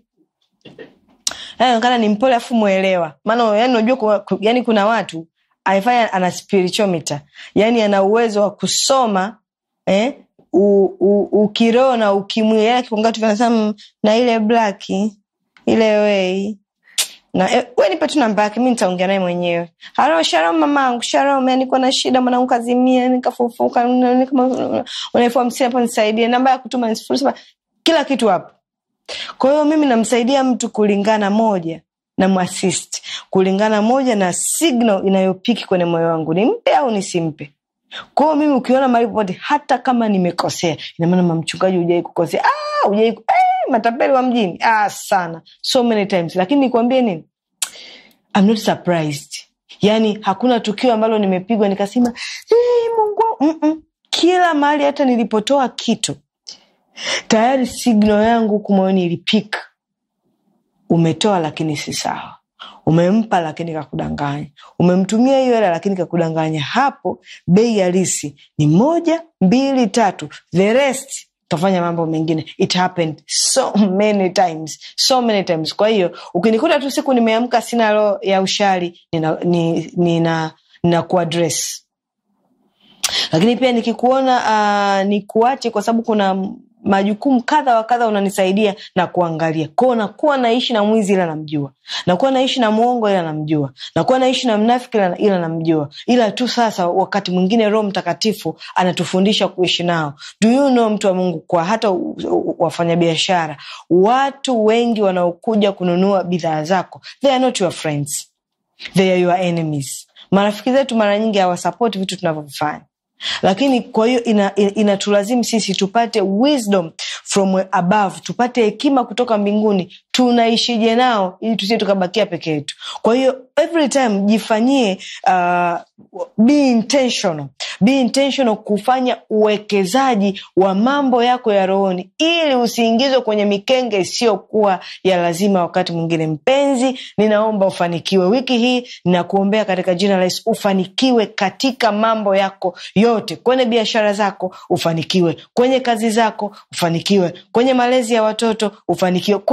anaonekana ni mpole afu mwelewa maana yani unajua kuna- ku- yani kuna watu aifanya ana spiritometer yani ana uwezo wa kusoma eh, u- u- ukiroho na ukimwili yani akiongea tu vinasema "Mm, na ile black ile wei na eh, we nipe tu namba yake mi nitaongea naye mwenyewe halo shalom mamangu shalom yani niko na shida mwanangu kazimia nikafufuka nani kama una elfu hamsini hapo nisaidie namba ya kutuma ni sifuri saba kila kitu hapo kwa hiyo mimi namsaidia mtu kulingana moja na mwasist kulingana moja na signal inayopiki kwenye moyo wangu nimpe au nisimpe kwa hiyo mimi ukiona mahali popote hata kama nimekosea inamaana mamchungaji hujai kukosea ah, hujai ku- eh, matapeli wa mjini ah, sana so many times lakini nikwambie nini I'm not surprised yaani hakuna tukio ambalo nimepigwa nikasema "Eh, mungu wangu." Mm-mm. kila mahali hata nilipotoa kitu tayari signal yangu huku moyoni ilipika umetoa lakini si sawa umempa lakini kakudanganya umemtumia hiyo hela lakini kakudanganya hapo bei halisi ni moja mbili tatu the rest kafanya mambo mengine it happened so many times so many times kwa hiyo ukinikuta tu siku nimeamka sina roho ya ushari nina, nina, nina, nina kuadress lakini pia nikikuona uh, nikuache kwa sababu kuna majukumu kadha wa kadha unanisaidia na kuangalia kwao nakuwa naishi na mwizi ila namjua nakuwa naishi na mwongo ila namjua nakuwa naishi na mnafiki ila, ila namjua ila tu sasa wakati mwingine roho mtakatifu anatufundisha kuishi nao do you know mtu wa mungu kwa hata u- u- wafanyabiashara watu wengi wanaokuja kununua bidhaa zako they are not your friends they are your enemies marafiki zetu mara nyingi hawasapoti vitu tunavyovifanya lakini kwa hiyo inatulazimu ina, inatulazimu sisi tupate wisdom from above tupate hekima kutoka mbinguni tunaishije nao ili tusie tukabakia peke yetu kwa hiyo every time jifanyie uh, be intentional be intentional kufanya uwekezaji wa mambo yako ya rohoni ili usiingizwe kwenye mikenge isiyokuwa ya lazima wakati mwingine mpenzi ninaomba ufanikiwe wiki hii ninakuombea katika jina la yesu ufanikiwe katika mambo yako yote kwenye biashara zako ufanikiwe kwenye kazi zako ufanikiwe kwenye malezi ya watoto ufanikiwe kwenye kila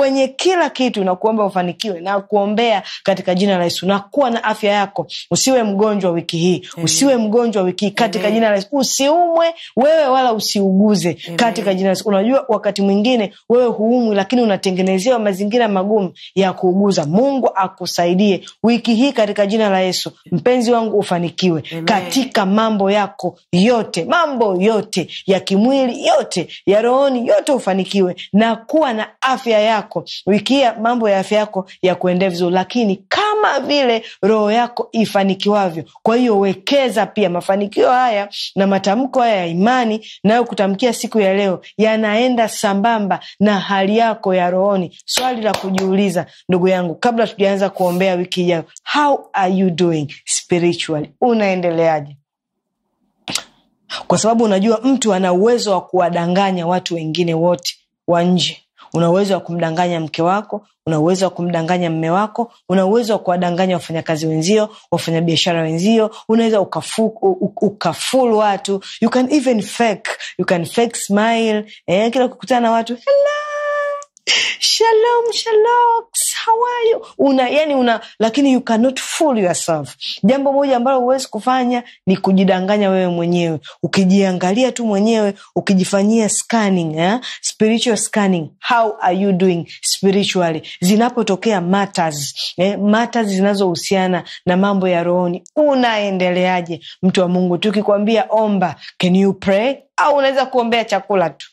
kila kitu na kuomba ufanikiwe na kuombea katika jina la yesu na kuwa na afya yako usiwe mgonjwa wiki hii usiwe mgonjwa wiki hii katika Amen. jina la yesu usiumwe wewe wala usiuguze katika jina la yesu unajua wakati mwingine wewe huumwi lakini unatengenezewa mazingira magumu ya kuuguza mungu akusaidie wiki hii katika jina la yesu mpenzi wangu ufanikiwe Amen. katika mambo yako yote mambo yote ya kimwili yote ya rohoni yote ufanikiwe na kuwa na afya yako wiki hii mambo ya afya yako ya kuendea vizuri lakini kama vile roho yako ifanikiwavyo kwa hiyo wekeza pia mafanikio haya na matamko haya ya imani nayo kutamkia siku ya leo yanaenda sambamba na hali yako ya rohoni swali la kujiuliza ndugu yangu kabla tujaanza kuombea wiki ijayo how are you doing spiritually unaendeleaje kwa sababu unajua mtu ana uwezo wa kuwadanganya watu wengine wote wa nje una uwezo wa kumdanganya mke wako una uwezo wa kumdanganya mme wako una uwezo wa kuwadanganya wafanyakazi wenzio wafanyabiashara wenzio unaweza ukafu, u- ukaful watu you can even fake you can fake smile eh, kila ukikutana na watu hello shalom shalom how are you una yani una lakini you cannot fool yourself jambo moja ambalo huwezi kufanya ni kujidanganya wewe mwenyewe ukijiangalia tu mwenyewe ukijifanyia scanning eh? spiritual scanning how are you doing spiritually zinapotokea matters eh? matters zinazohusiana na mambo ya rohoni unaendeleaje mtu wa mungu tukikwambia omba can you pray au unaweza kuombea chakula tu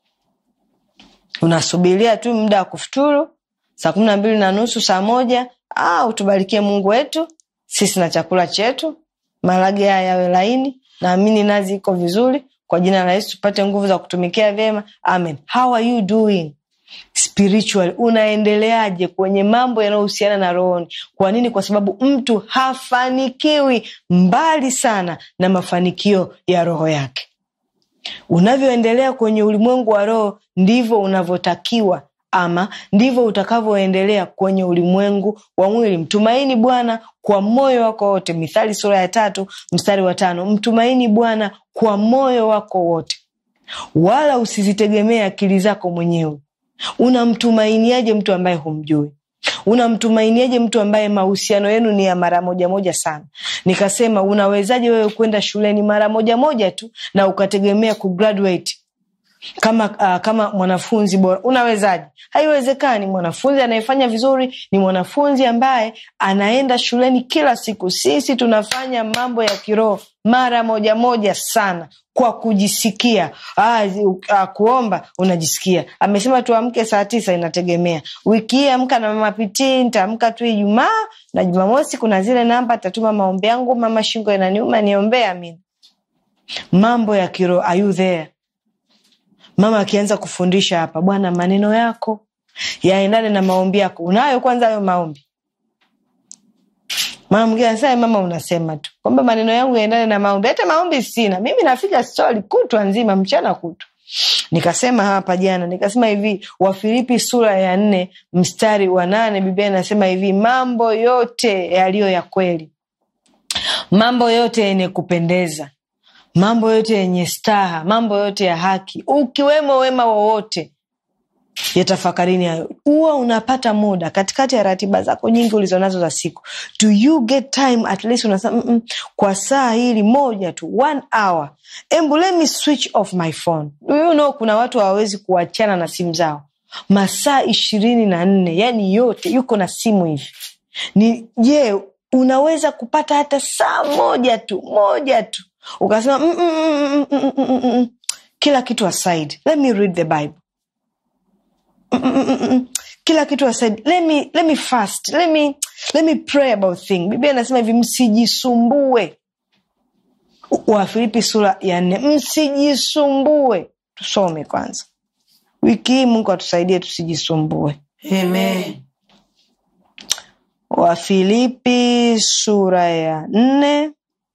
unasubiria tu muda wa kufuturu saa kumi na mbili na nusu saa moja ah, utubarikie mungu wetu sisi na chakula chetu marage haya yawe laini naamini nazi iko vizuri kwa jina la yesu tupate nguvu za kutumikia vyema amen how are you doing spiritual unaendeleaje kwenye mambo yanayohusiana na rohoni kwa nini kwa sababu mtu hafanikiwi mbali sana na mafanikio ya roho yake unavyoendelea kwenye ulimwengu wa roho ndivyo unavyotakiwa ama ndivyo utakavyoendelea kwenye ulimwengu wa mwili mtumaini bwana kwa moyo wako wote mithali sura ya tatu mstari wa tano mtumaini bwana kwa moyo wako wote wala usizitegemee akili zako mwenyewe unamtumainiaje mtu ambaye humjui unamtumainiaje mtu ambaye mahusiano yenu ni ya mara moja moja sana nikasema unawezaje wewe kwenda shuleni mara moja moja tu na ukategemea kugraduate kama uh, kama mwanafunzi bora unawezaje haiwezekani mwanafunzi anayefanya vizuri ni mwanafunzi ambaye anaenda shuleni kila siku sisi tunafanya mambo ya kiroho mara moja moja sana kwa kujisikia ah, uh, kuomba unajisikia amesema tuamke saa tisa inategemea wiki hii amka na mama pitii ntaamka tu ijumaa na jumamosi kuna zile namba tatuma maombi yangu mama shingo inaniuma niombee amin mambo ya kiroho are you there mama akianza kufundisha hapa bwana maneno yako yaendane na maombi yako unayo kwanza hayo maombi mama mwingine anasema mama unasema tu kwamba maneno yangu yaendane na maombi hata maombi sina mimi nafika stori kutwa nzima mchana kutwa nikasema hapa jana nikasema hivi wafilipi sura ya nne mstari wa nane biblia inasema hivi mambo yote yaliyo ya kweli mambo yote yenye kupendeza mambo yote yenye staha mambo yote ya haki ukiwemo wema wowote yatafakarini hayo huwa unapata muda katikati ya ratiba zako nyingi ulizonazo za siku do you get time at least unasema mm -mm, kwa saa hili moja tu one hour embu let me switch off my phone do you know kuna watu hawawezi kuachana na simu zao masaa ishirini na nne yani yote yuko na simu hivi ni je unaweza kupata hata saa moja tu moja tu ukasema mm, mm, mm, mm, mm, mm, mm. kila kitu aside let me read the bible mm, mm, mm, mm. kila kitu aside let me, let me fast let me, let me pray about thing biblia inasema hivi msijisumbue wafilipi sura ya nne msijisumbue tusome kwanza wiki hii mungu atusaidie tusijisumbue Amen. wafilipi sura ya nne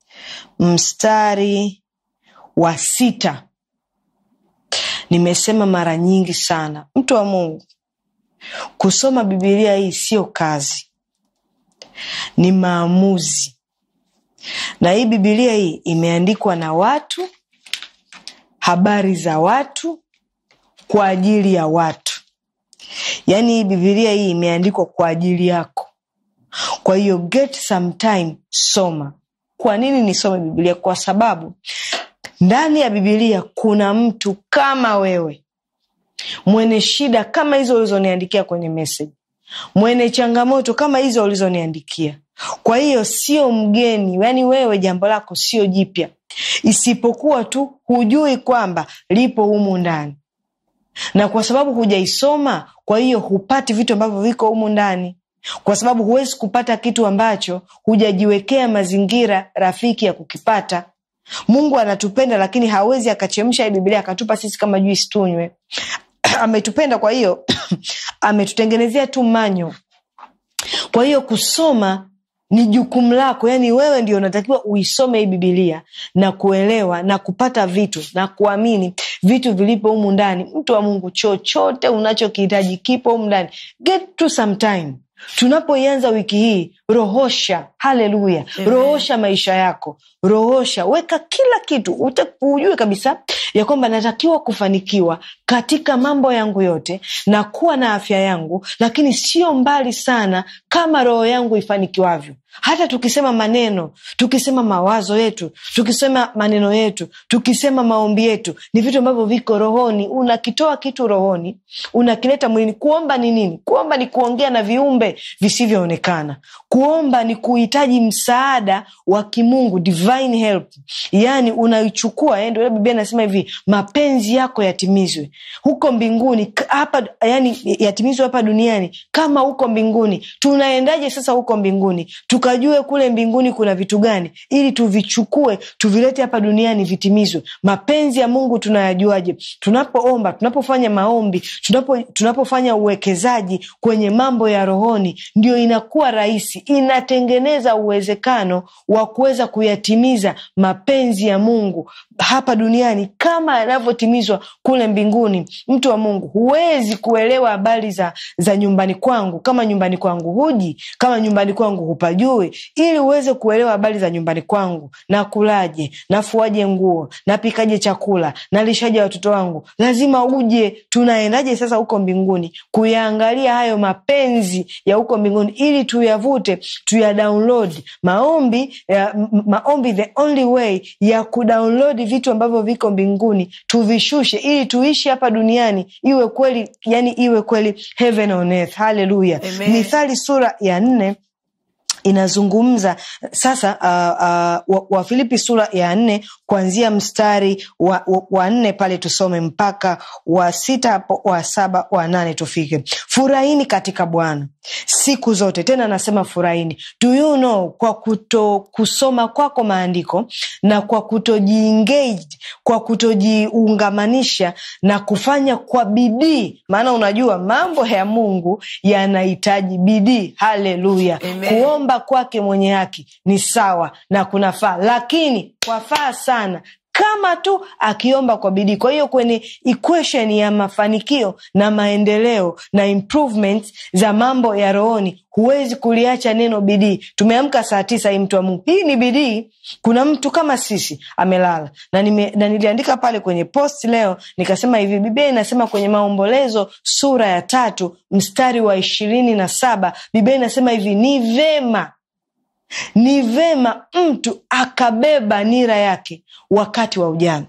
mstari wa sita nimesema mara nyingi sana mtu wa mungu kusoma bibilia hii siyo kazi ni maamuzi na hii bibilia hii imeandikwa na watu habari za watu kwa ajili ya watu yaani hii bibilia hii imeandikwa kwa ajili yako kwa hiyo get some time soma kwa nini nisome bibilia kwa sababu ndani ya bibilia kuna mtu kama wewe mwenye shida kama hizo ulizoniandikia kwenye message mwenye changamoto kama hizo ulizoniandikia kwa hiyo sio mgeni yaani wewe jambo lako sio jipya isipokuwa tu hujui kwamba lipo humu ndani na kwa sababu hujaisoma kwa hiyo hupati vitu ambavyo viko humu ndani kwa sababu huwezi kupata kitu ambacho hujajiwekea mazingira rafiki ya kukipata mungu anatupenda lakini hawezi akachemsha hii bibilia akatupa sisi kama juisi tunywe ametupenda kwa hiyo ametutengenezea tu manyo kwa hiyo kusoma ni jukumu lako yaani wewe ndio unatakiwa uisome hii bibilia na kuelewa na kupata vitu na kuamini vitu vilipo humu ndani mtu wa mungu chochote unachokihitaji kipo humu ndani get to some time tunapoianza wiki hii rohosha haleluya rohosha maisha yako rohosha weka kila kitu ute- ujue kabisa ya kwamba natakiwa kufanikiwa katika mambo yangu yote na kuwa na afya yangu lakini sio mbali sana kama roho yangu ifanikiwavyo hata tukisema maneno tukisema mawazo yetu tukisema maneno yetu tukisema maombi yetu ni vitu ambavyo viko rohoni unakitoa kitu rohoni unakileta mwilini kuomba ni nini kuomba ni kuongea na viumbe visivyoonekana kuomba ni kuhitaji msaada wa kimungu divine help yaani unaichukua eh, ndio ile biblia inasema hivi mapenzi yako yatimizwe huko mbinguni k- hapa yani yatimizwe hapa duniani kama huko mbinguni tunaendaje sasa huko mbinguni tukajue kule mbinguni kuna vitu gani ili tuvichukue tuvilete hapa duniani vitimizwe mapenzi ya mungu tunayajuaje tunapoomba tunapofanya maombi tunapo, tunapofanya uwekezaji kwenye mambo ya rohoni ndio inakuwa rahisi inatengeneza uwezekano wa kuweza kuyatimiza mapenzi ya mungu hapa duniani kama yanavyotimizwa kule mbinguni mtu wa mungu huwezi kuelewa habari za, za nyumbani kwangu kama nyumbani kwangu huji kama nyumbani kwangu hupajui ili uweze kuelewa habari za nyumbani kwangu nakulaje nafuaje nguo napikaje chakula nalishaje watoto wangu lazima uje tunaendaje sasa huko mbinguni kuyaangalia hayo mapenzi ya huko mbinguni ili tuyavute tuya download maombi ya, m- maombi the only way ya kudownload vitu ambavyo viko mbinguni tuvishushe ili tuishi hapa duniani iwe kweli yani iwe kweli heaven on earth haleluya Amen. mithali sura ya nne inazungumza sasa uh, uh, wa- wafilipi sura ya nne kuanzia mstari wa, wa, wa nne pale tusome mpaka wa sita hapo wa saba wa nane tufike furahini katika bwana siku zote tena nasema furahini do you know kwa kuto kusoma kwako maandiko na kwa kutojiengage kwa kutojiungamanisha na kufanya kwa bidii maana unajua mambo ya mungu yanahitaji bidii haleluya Amen. kuomba kwake mwenye haki ni sawa na kunafaa lakini kwafaa sana kama tu akiomba kwa bidii kwa hiyo kwenye equation ya mafanikio na maendeleo na improvement za mambo ya rohoni huwezi kuliacha neno bidii tumeamka saa tisa hii mtu wa mungu hii ni bidii kuna mtu kama sisi amelala na, nime, na niliandika pale kwenye post leo nikasema hivi biblia inasema kwenye maombolezo sura ya tatu mstari wa ishirini na saba biblia inasema hivi ni vema ni vema mtu akabeba nira yake wakati wa ujana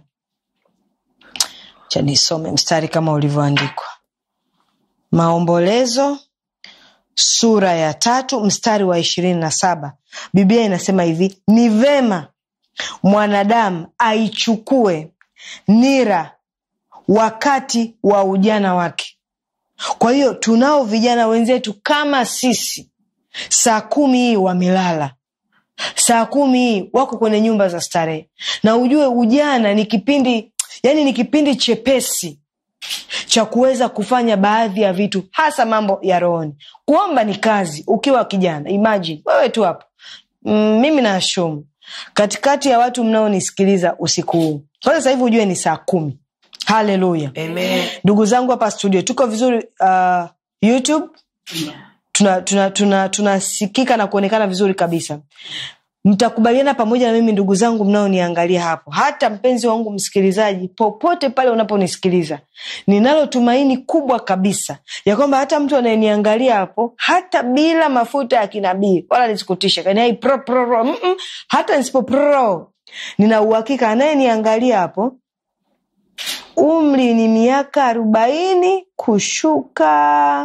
cha nisome mstari kama ulivyoandikwa maombolezo sura ya tatu mstari wa ishirini na saba biblia inasema hivi ni vema mwanadamu aichukue nira wakati wa ujana wake kwa hiyo tunao vijana wenzetu kama sisi saa kumi hii wamelala saa kumi hii wako kwenye nyumba za starehe na ujue ujana ni kipindi yani ni kipindi chepesi cha kuweza kufanya baadhi ya vitu hasa mambo ya rohoni kuomba ni kazi ukiwa kijana imagine wewe tu hapo mm, mimi naashumu katikati ya watu mnaonisikiliza usiku huu kwanza sasa hivi ujue ni saa kumi haleluya Amen. ndugu zangu hapa studio tuko vizuri uh, youtube tunasikika tuna, tuna, tuna tunasikika na kuonekana vizuri kabisa mtakubaliana pamoja na mimi ndugu zangu mnaoniangalia hapo hata mpenzi wangu msikilizaji popote pale unaponisikiliza ninalo tumaini kubwa kabisa ya kwamba hata mtu anayeniangalia hapo hata bila mafuta ya kinabii wala nisikutisha kaniai pro, pro, pro, mm -mm, hata nisipo pro nina uhakika anayeniangalia hapo umri ni miaka arobaini kushuka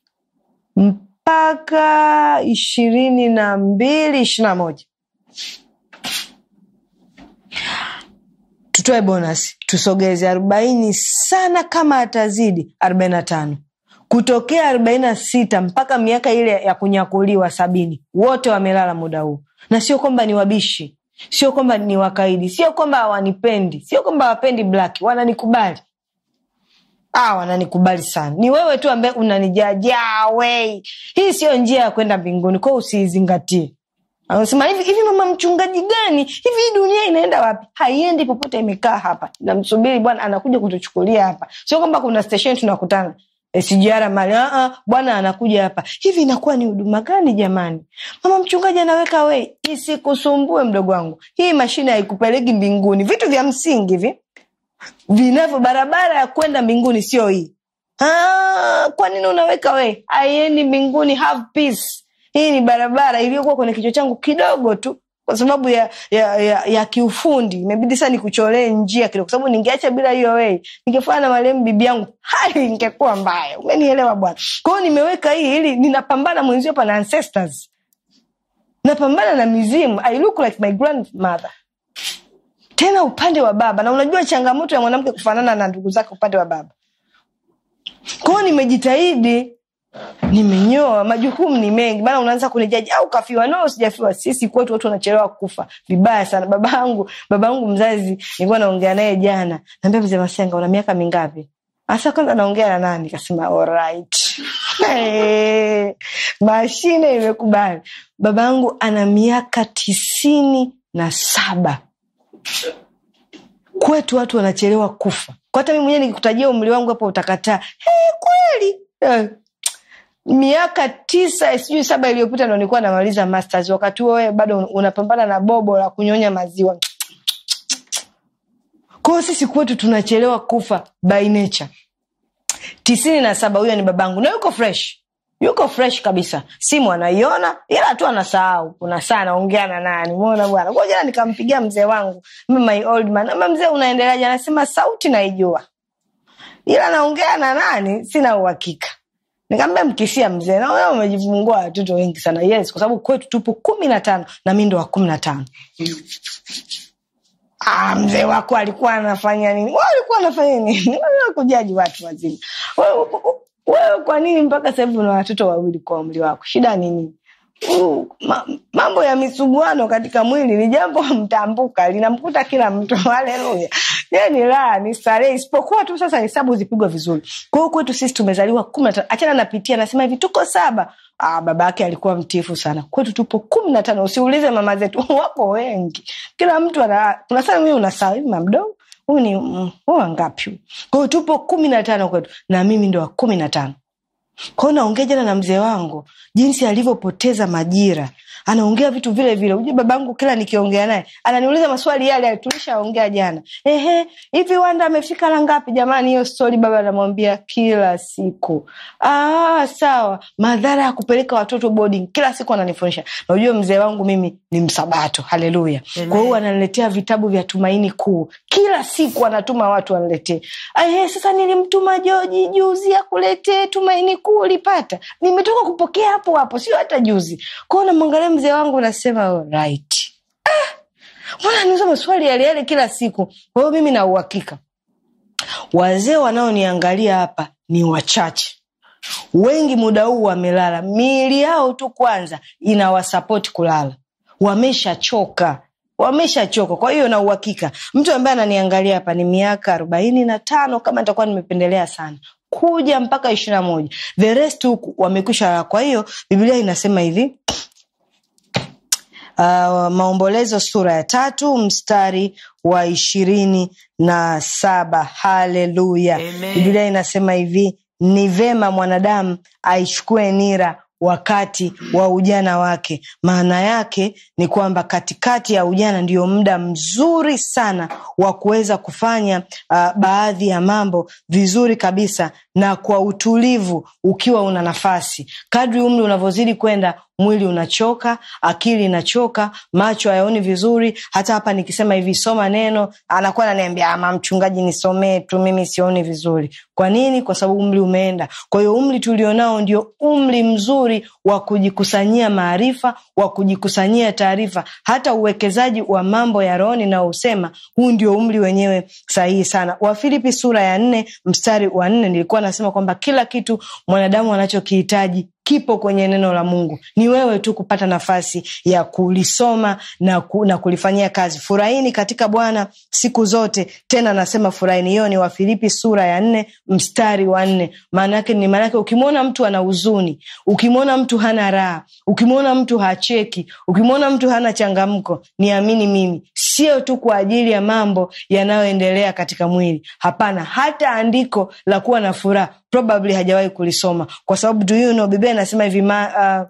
mpaka ishirini na mbili ishiri na moja tutoe bonus tusogeze arobaini sana kama atazidi arobaini na tano kutokea arobaini na sita mpaka miaka ile ya kunyakuliwa sabini wote wamelala muda huu na sio kwamba ni wabishi sio kwamba ni wakaidi sio kwamba hawanipendi sio kwamba hawapendi black wananikubali ah, wananikubali sana ni wewe tu ambaye unanijajaa wei hii siyo njia ya kwenda mbinguni kwao usiizingatie anasema hivi hivi mama mchungaji gani hivi hii dunia inaenda wapi haiendi popote imekaa hapa namsubiri bwana anakuja kutuchukulia hapa sio kwamba kuna station tunakutana sijara mali bwana anakuja hapa hivi inakuwa ni huduma gani jamani mama mchungaji anaweka wei isikusumbue mdogo wangu hii mashine haikupeleki mbinguni vitu vya msingi hivi vinavyo barabara ya kwenda mbinguni sio hii ah, kwa nini unaweka we aiendi mbinguni have peace hii ni barabara iliyokuwa kwenye kichwa changu kidogo tu kwa sababu ya ya, ya, ya kiufundi imebidi saa nikucholee njia kidogo kwa sababu ningeacha bila hiyo wei ningefana na marehemu bibi yangu hali ingekuwa mbaya umenielewa bwana kwa hiyo nimeweka hii ili ninapambana mwenzio hapa na ancestors napambana na mizimu i look like my grandmother tena upande wa baba na unajua changamoto ya mwanamke kufanana na ndugu zake upande wa baba kwao nimejitahidi nimenyoa majukumu ni mengi maana unaanza kunijaji au kafiwa no sijafiwa sisi kwetu watu wanachelewa kufa vibaya sana baba yangu baba yangu mzazi nilikuwa naongea naye jana naambia mzee masenga una miaka mingapi asa kwanza naongea na nani kasema alright hey, mashine imekubali baba yangu ana miaka tisini na saba kwetu watu wanachelewa kufa kwa hata mi mwenyewe nikikutajia umri wangu hapo utakataa hey, kweli eh, miaka tisa sijui saba iliyopita ndo nilikuwa namaliza masters wakati huo wewe bado unapambana na bobo la kunyonya maziwa kwao sisi kwetu tunachelewa kufa by nature tisini na saba huyo ni babangu na yuko fresh yuko fresh kabisa simu anaiona ila tu anasahau kuna saa anaongea na nani mona bwana kwa jana nikampigia mzee wangu my old man ama mzee unaendeleaje anasema sauti naijua ila naongea na nani sina uhakika nikaambia mkisia mzee naona umejifungua watoto wengi sana yes kwa sababu kwetu tupo kumi na tano na mi ndo wa kumi na tano ah, mzee wako alikuwa anafanya nini wa alikuwa anafanya nini kujaji watu wazima wewe wewe kwa nini mpaka sahivi una watoto wawili kwa umri wako shida nini Uh, ma, mambo ya misuguano katika mwili ni jambo mtambuka linamkuta kila mtu haleluya ni raha ni starehe isipokuwa tu sasa hesabu zipigwa vizuri kwa hiyo kwetu sisi tumezaliwa kumi na tano achana napitia anasema hivi tuko saba ah, baba yake alikuwa mtifu sana kwetu tupo kumi na tano usiulize mama zetu wako wengi kila mtu ana unasema mimi unasaa hivi mamdogo huyu ni mm, wangapi kwa hiyo tupo kumi na tano kwetu na mimi ndo wa kumi na tano kwao naongea jana na mzee wangu jinsi alivyopoteza majira anaongea vitu vile vile ujue babangu kila nikiongea naye ananiuliza maswali yale yale tulishaongea jana ehe hivi wanda amefika la ngapi jamani hiyo stori baba anamwambia kila siku ah, sawa madhara ya kupeleka watoto boarding kila siku ananifundisha na ujue mzee wangu mimi ni msabato haleluya kwa hiyo ananiletea vitabu vya tumaini kuu kila siku anatuma watu waniletee ehe sasa nilimtuma joji juzi akuletee tumaini kuu ulipata nimetoka kupokea hapo hapo sio hata juzi kwao namwangalia mzee wangu nasema oh, right mbona niuza maswali yale yale kila siku kwa hiyo mimi na uhakika wazee wanaoniangalia hapa ni wachache wengi muda huu wamelala miili yao tu kwanza inawasapoti kulala wameshachoka wameshachoka kwa hiyo na uhakika mtu ambaye ananiangalia hapa ni miaka arobaini na tano kama nitakuwa nimependelea sana kuja mpaka ishiri na moja the rest huku wamekwisha kwa hiyo biblia inasema hivi uh, maombolezo sura ya tatu mstari wa ishirini na saba haleluya Amen. biblia inasema hivi ni vema mwanadamu aichukue nira wakati wa ujana wake. Maana yake ni kwamba katikati ya ujana ndio muda mzuri sana wa kuweza kufanya uh, baadhi ya mambo vizuri kabisa na kwa utulivu, ukiwa una nafasi. Kadri umri unavyozidi kwenda mwili unachoka, akili inachoka, macho hayaoni vizuri. Hata hapa nikisema hivi soma neno, anakuwa ananiambia ama mchungaji, nisomee tu, mimi sioni vizuri. Kwa nini? Kwa sababu umri umeenda. Kwa hiyo umri tulionao ndio umri mzuri wa kujikusanyia maarifa, wa kujikusanyia taarifa. Hata uwekezaji wa mambo ya rohoni naosema, huu ndio umri wenyewe sahihi sana. Wafilipi sura ya nne mstari wa nne nilikuwa nasema kwamba kila kitu mwanadamu anachokihitaji kipo kwenye neno la Mungu. Ni wewe tu kupata nafasi ya kulisoma na, ku, na kulifanyia kazi. Furahini katika Bwana siku zote, tena nasema furahini. Hiyo ni Wafilipi sura ya nne mstari wa nne. Maana yake ni maana yake, ukimwona mtu ana huzuni, ukimwona mtu hana raha, ukimwona mtu hacheki, ukimwona mtu hana changamko, niamini mimi, sio tu kwa ajili ya mambo yanayoendelea katika mwili. Hapana, hata andiko la kuwa na furaha probably hajawahi kulisoma kwa sababu do you know, Biblia inasema hivi ma, uh,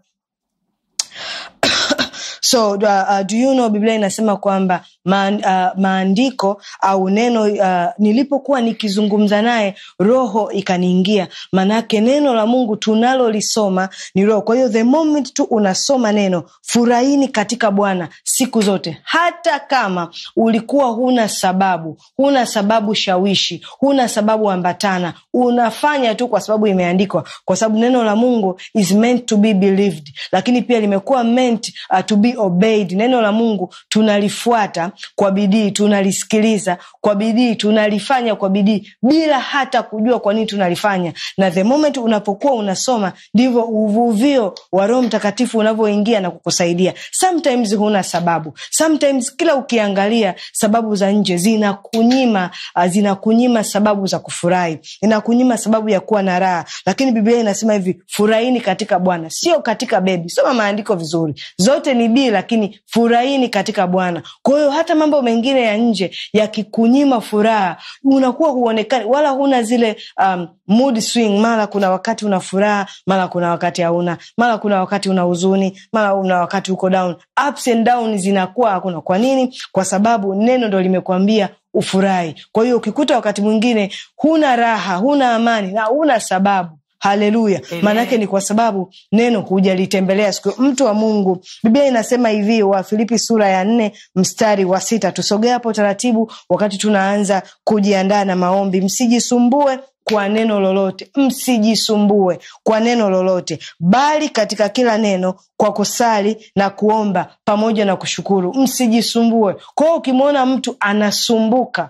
so uh, uh, do you know, Biblia inasema kwamba ma, uh, maandiko au neno uh, nilipokuwa nikizungumza naye roho ikaniingia. Maanake neno la Mungu tunalolisoma ni roho. Kwa hiyo the moment tu unasoma neno, furahini katika Bwana siku zote, hata kama ulikuwa huna sababu, huna sababu shawishi, huna sababu ambatana, unafanya tu kwa sababu imeandikwa, kwa sababu neno la Mungu is meant to be believed, lakini pia limekuwa meant uh, to be obeyed. Neno la Mungu tunalifuata kwa bidii, tunalisikiliza kwa bidii, tunalifanya kwa bidii bila hata kujua kwa nini tunalifanya. Na the moment unapokuwa unasoma, ndivyo uvuvio wa Roho Mtakatifu unavyoingia na kukusaidia. Sometimes huna sababu, sometimes kila ukiangalia sababu za nje zinakunyima, uh, zinakunyima sababu za kufurahi, inakunyima sababu ya kuwa na raha, lakini Biblia inasema hivi, furahini katika Bwana, sio katika bebi. Soma maandiko vizuri, zote ni bii, lakini furahini katika Bwana. Kwa hiyo hata mambo mengine ya nje yakikunyima furaha, unakuwa huonekani wala huna zile um, mood swing. Mara kuna wakati una furaha, mara kuna wakati hauna, mara kuna wakati una huzuni, mara una wakati uko down. Ups and down zinakuwa hakuna. Kwa nini? Kwa sababu neno ndo limekwambia ufurahi. Kwa hiyo ukikuta wakati mwingine huna raha, huna amani na huna sababu Haleluya! Maanake ni kwa sababu neno hujalitembelea siku. Mtu wa Mungu, Biblia inasema hivi, wa Filipi sura ya nne mstari wa sita. Tusogea hapo taratibu, wakati tunaanza kujiandaa na maombi. Msijisumbue kwa neno lolote, msijisumbue kwa neno lolote, bali katika kila neno kwa kusali na kuomba pamoja na kushukuru. Msijisumbue. Kwa hiyo ukimwona mtu anasumbuka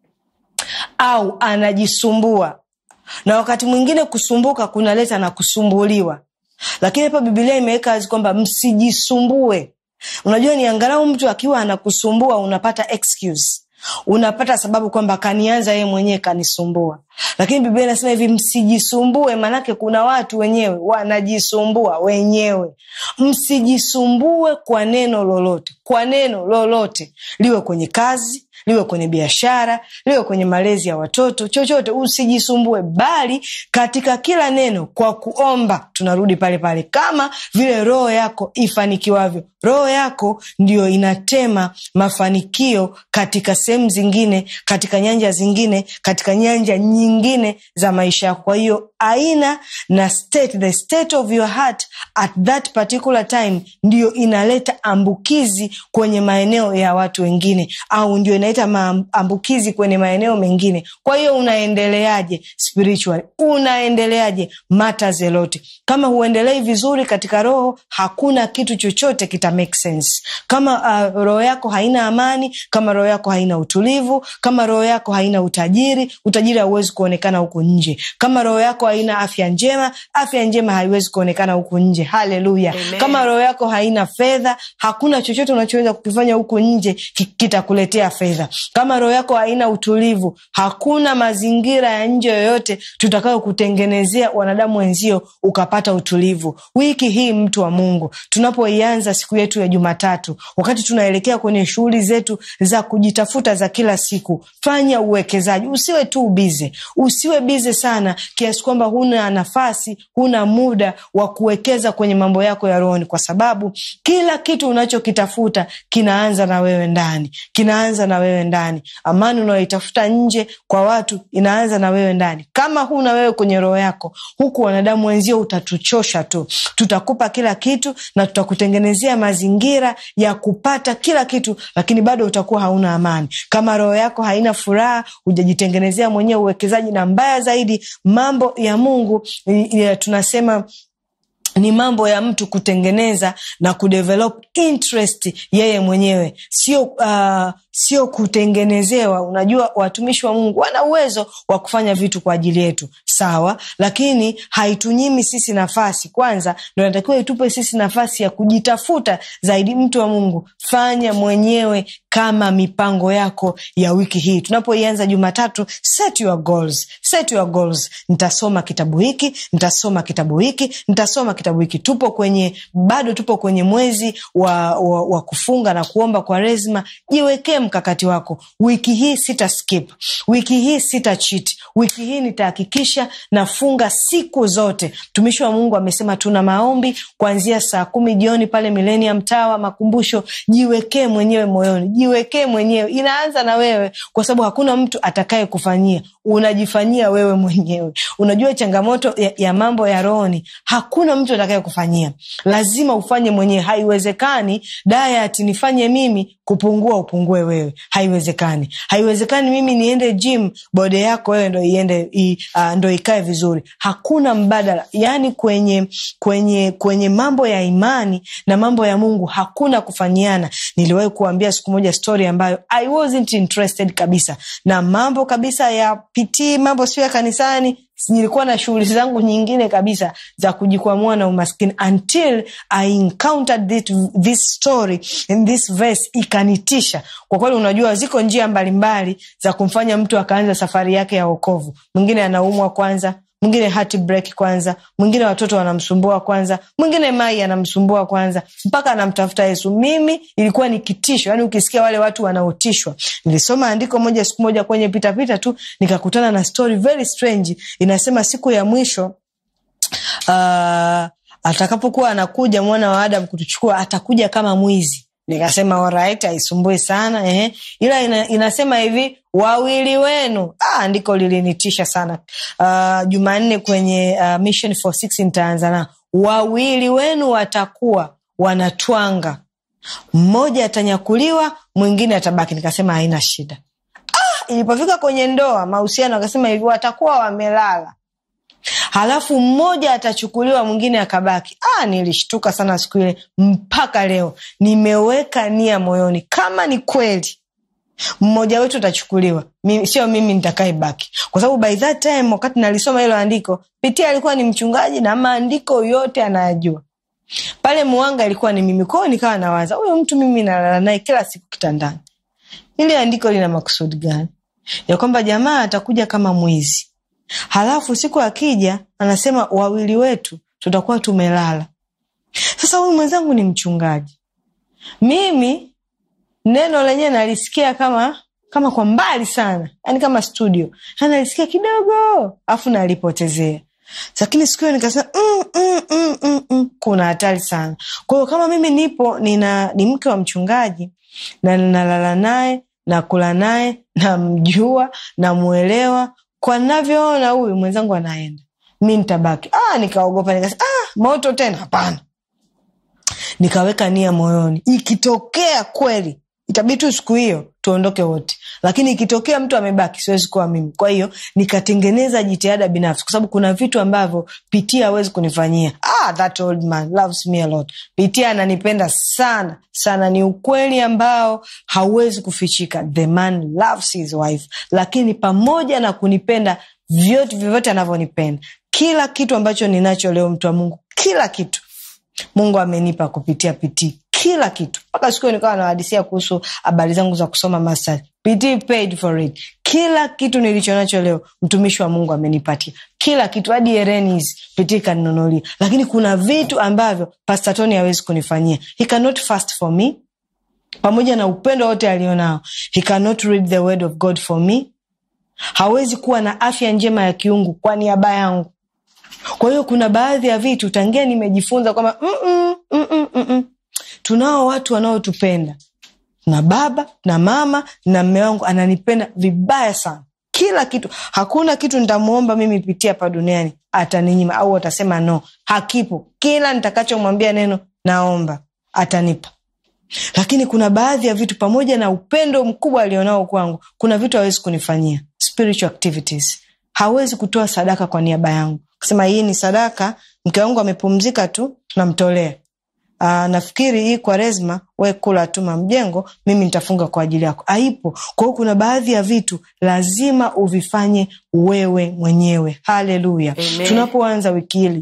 au anajisumbua na wakati mwingine kusumbuka kunaleta na kusumbuliwa, lakini hapa Bibilia imeweka wazi kwamba msijisumbue. Unajua, ni angalau mtu akiwa anakusumbua unapata excuse, unapata sababu kwamba kanianza yeye mwenyewe kanisumbua, lakini Biblia inasema hivi msijisumbue. Maanake kuna watu wenyewe wanajisumbua wenyewe. Msijisumbue kwa neno lolote, kwa neno lolote, liwe kwenye kazi liwe kwenye biashara, liwe kwenye malezi ya watoto, chochote usijisumbue, bali katika kila neno kwa kuomba. Tunarudi pale pale, kama vile roho yako ifanikiwavyo. Roho yako ndiyo inatema mafanikio katika sehemu zingine, katika nyanja zingine, katika nyanja nyingine za maisha yako. Kwa hiyo aina na state, the state of your heart at that particular time ndiyo inaleta ambukizi kwenye maeneo ya watu wengine, au ndio inaleta maambukizi kwenye maeneo mengine. Kwa hiyo unaendeleaje spiritually? Unaendeleaje mata zelote? Kama huendelei vizuri katika roho, hakuna kitu chochote kita make sense. Kama uh, roho yako haina amani, kama roho yako haina utulivu, kama roho yako haina utajiri, utajiri hauwezi kuonekana huku nje. Kama roho yako haina afya njema, afya njema haiwezi kuonekana huku nje. Haleluya! Kama roho yako haina fedha, hakuna chochote unachoweza kukifanya huku nje kitakuletea fedha. Kama roho yako haina utulivu, hakuna mazingira ya nje yoyote tutakayo kutengenezea wanadamu wenzio ukapata utulivu. Wiki hii, mtu wa Mungu, tunapoianza siku yetu ya Jumatatu, wakati tunaelekea kwenye shughuli zetu za kujitafuta za kila siku, fanya uwekezaji. Usiwe tu bize, usiwe bize sana kiasi kwamba huna nafasi huna muda wa kuwekeza kwenye mambo yako ya rohoni kwa sababu kila kitu unachokitafuta kinaanza na wewe ndani kinaanza na wewe ndani amani unayoitafuta nje kwa watu inaanza na wewe ndani kama huna wewe kwenye roho yako huku wanadamu wenzio utatuchosha tu tutakupa kila kitu na tutakutengenezea mazingira ya kupata kila kitu lakini bado utakuwa hauna amani kama roho yako haina furaha hujajitengenezea mwenyewe uwekezaji na mbaya zaidi mambo ya mungu ya, tunasema ni mambo ya mtu kutengeneza na kudevelop interest yeye mwenyewe sio uh, sio kutengenezewa unajua watumishi wa mungu wana uwezo wa kufanya vitu kwa ajili yetu sawa lakini haitunyimi sisi nafasi kwanza ndo natakiwa itupe sisi nafasi ya kujitafuta zaidi mtu wa mungu fanya mwenyewe kama mipango yako ya wiki hii tunapoianza jumatatu set your goals set your goals nitasoma kitabu hiki nitasoma kitabu hiki nitasoma kitabu hiki tupo kwenye bado tupo kwenye mwezi wa, wa, wa kufunga na kuomba kwa rezma jiwekee mkakati wako wiki hii sita skip wiki hii sita cheat wiki hii nitahakikisha nafunga siku zote mtumishi wa mungu amesema tuna maombi kuanzia saa kumi jioni pale milenium tawa makumbusho jiwekee mwenyewe moyoni jiwekee mwenyewe inaanza na wewe kwa sababu hakuna mtu atakaye kufanyia unajifanyia wewe mwenyewe unajua changamoto ya, ya mambo ya rohoni hakuna mtu atakaye kufanyia lazima ufanye mwenyewe haiwezekani diet nifanye mimi kupungua upungue wewe haiwezekani haiwezekani mimi niende gym bode yako wewe ndo iende i, uh, ndo ikae vizuri hakuna mbadala yaani kwenye kwenye kwenye mambo ya imani na mambo ya mungu hakuna kufanyiana niliwahi kuambia siku moja story ambayo i wasn't interested kabisa na mambo kabisa ya pitii mambo sio ya kanisani nilikuwa na shughuli zangu nyingine kabisa za kujikwamua na umaskini until i encountered this, this story in this verse ikanitisha kwa kweli unajua ziko njia mbalimbali za kumfanya mtu akaanza safari yake ya wokovu mwingine anaumwa kwanza mwingine heartbreak kwanza mwingine watoto wanamsumbua kwanza mwingine mai anamsumbua kwanza mpaka anamtafuta yesu mimi ilikuwa ni kitisho yaani ukisikia wale watu wanaotishwa nilisoma andiko moja siku moja kwenye pitapita tu nikakutana na story very strange inasema siku ya mwisho uh, atakapokuwa anakuja mwana wa adam kutuchukua atakuja kama mwizi nikasema alright haisumbui sana eh. ila ina, inasema hivi wawili wenu ah, andiko lilinitisha sana uh, jumanne kwenye uh, mission for six nitaanza na wawili wenu watakuwa wanatwanga mmoja atanyakuliwa mwingine atabaki nikasema haina shida ah, ilipofika kwenye ndoa mahusiano akasema hivi watakuwa wamelala halafu mmoja atachukuliwa mwingine akabaki ah, nilishtuka sana siku ile mpaka leo nimeweka nia moyoni kama ni kweli mmoja wetu atachukuliwa mimi, sio mimi nitakae baki kwa sababu by that time wakati nalisoma hilo andiko pitia alikuwa ni mchungaji na maandiko yote anayajua pale mwanga ilikuwa ni mimi kwao nikawa nawaza huyo mtu mimi nalala naye kila siku kitandani ili andiko lina makusudi gani ya kwamba jamaa atakuja kama mwizi halafu siku akija anasema wawili wetu tutakuwa tumelala sasa huyu mwenzangu ni mchungaji mimi neno lenyewe nalisikia kama kama kwa mbali sana yani kama studio nalisikia kidogo afu nalipotezea lakini siku hiyo nikasema mm, mm, mm, mm, mm. kuna hatari sana kwa hiyo kama mimi nipo nina ni mke wa mchungaji na ninalala naye nakula naye namjua namwelewa kwa navyoona huyu mwenzangu anaenda mi nitabaki ah, nikaogopa nikasema ah, moto tena hapana nikaweka nia moyoni ikitokea kweli itabidi tu siku hiyo tuondoke wote lakini ikitokea mtu amebaki siwezi kuwa mimi kwa hiyo nikatengeneza jitihada binafsi kwa sababu kuna vitu ambavyo pitia hawezi kunifanyia ah, that old man loves me a lot pitia ananipenda sana sana ni ukweli ambao hauwezi kufichika the man loves his wife lakini pamoja na kunipenda vyote vyovyote anavyonipenda kila kitu ambacho ninacho leo mtu wa mungu kila kitu mungu amenipa kupitia pitii kila kitu mpaka siku hiyo nikawa nawahadisia kuhusu habari zangu za kusoma masters PT paid for it kila kitu nilicho nacho leo mtumishi wa mungu amenipatia kila kitu hadi erenis PT kaninunulia lakini kuna vitu ambavyo pastatoni hawezi kunifanyia he cannot fast for me pamoja na upendo wote alionao he cannot read the word of god for me hawezi kuwa na afya njema ya kiungu kwa niaba yangu kwa hiyo kuna baadhi ya vitu tangia nimejifunza kwamba "Mm-mm, mm-mm, mm-mm." tunao watu wanaotupenda na baba na mama na mme wangu ananipenda vibaya sana kila kitu hakuna kitu nitamuomba mimi pitia hapa duniani ataninyima au atasema no hakipo kila nitakachomwambia neno naomba atanipa lakini kuna baadhi ya vitu pamoja na upendo mkubwa alionao kwangu kuna vitu hawezi kunifanyia spiritual activities hawezi kutoa sadaka kwa niaba yangu kusema hii ni sadaka mke wangu amepumzika tu namtolea Aa, nafikiri hii kwaresma we kula tu mamjengo mimi nitafunga kwa ajili yako aipo kwa hiyo kuna baadhi ya vitu lazima uvifanye wewe mwenyewe haleluya Amen. tunapoanza wiki hili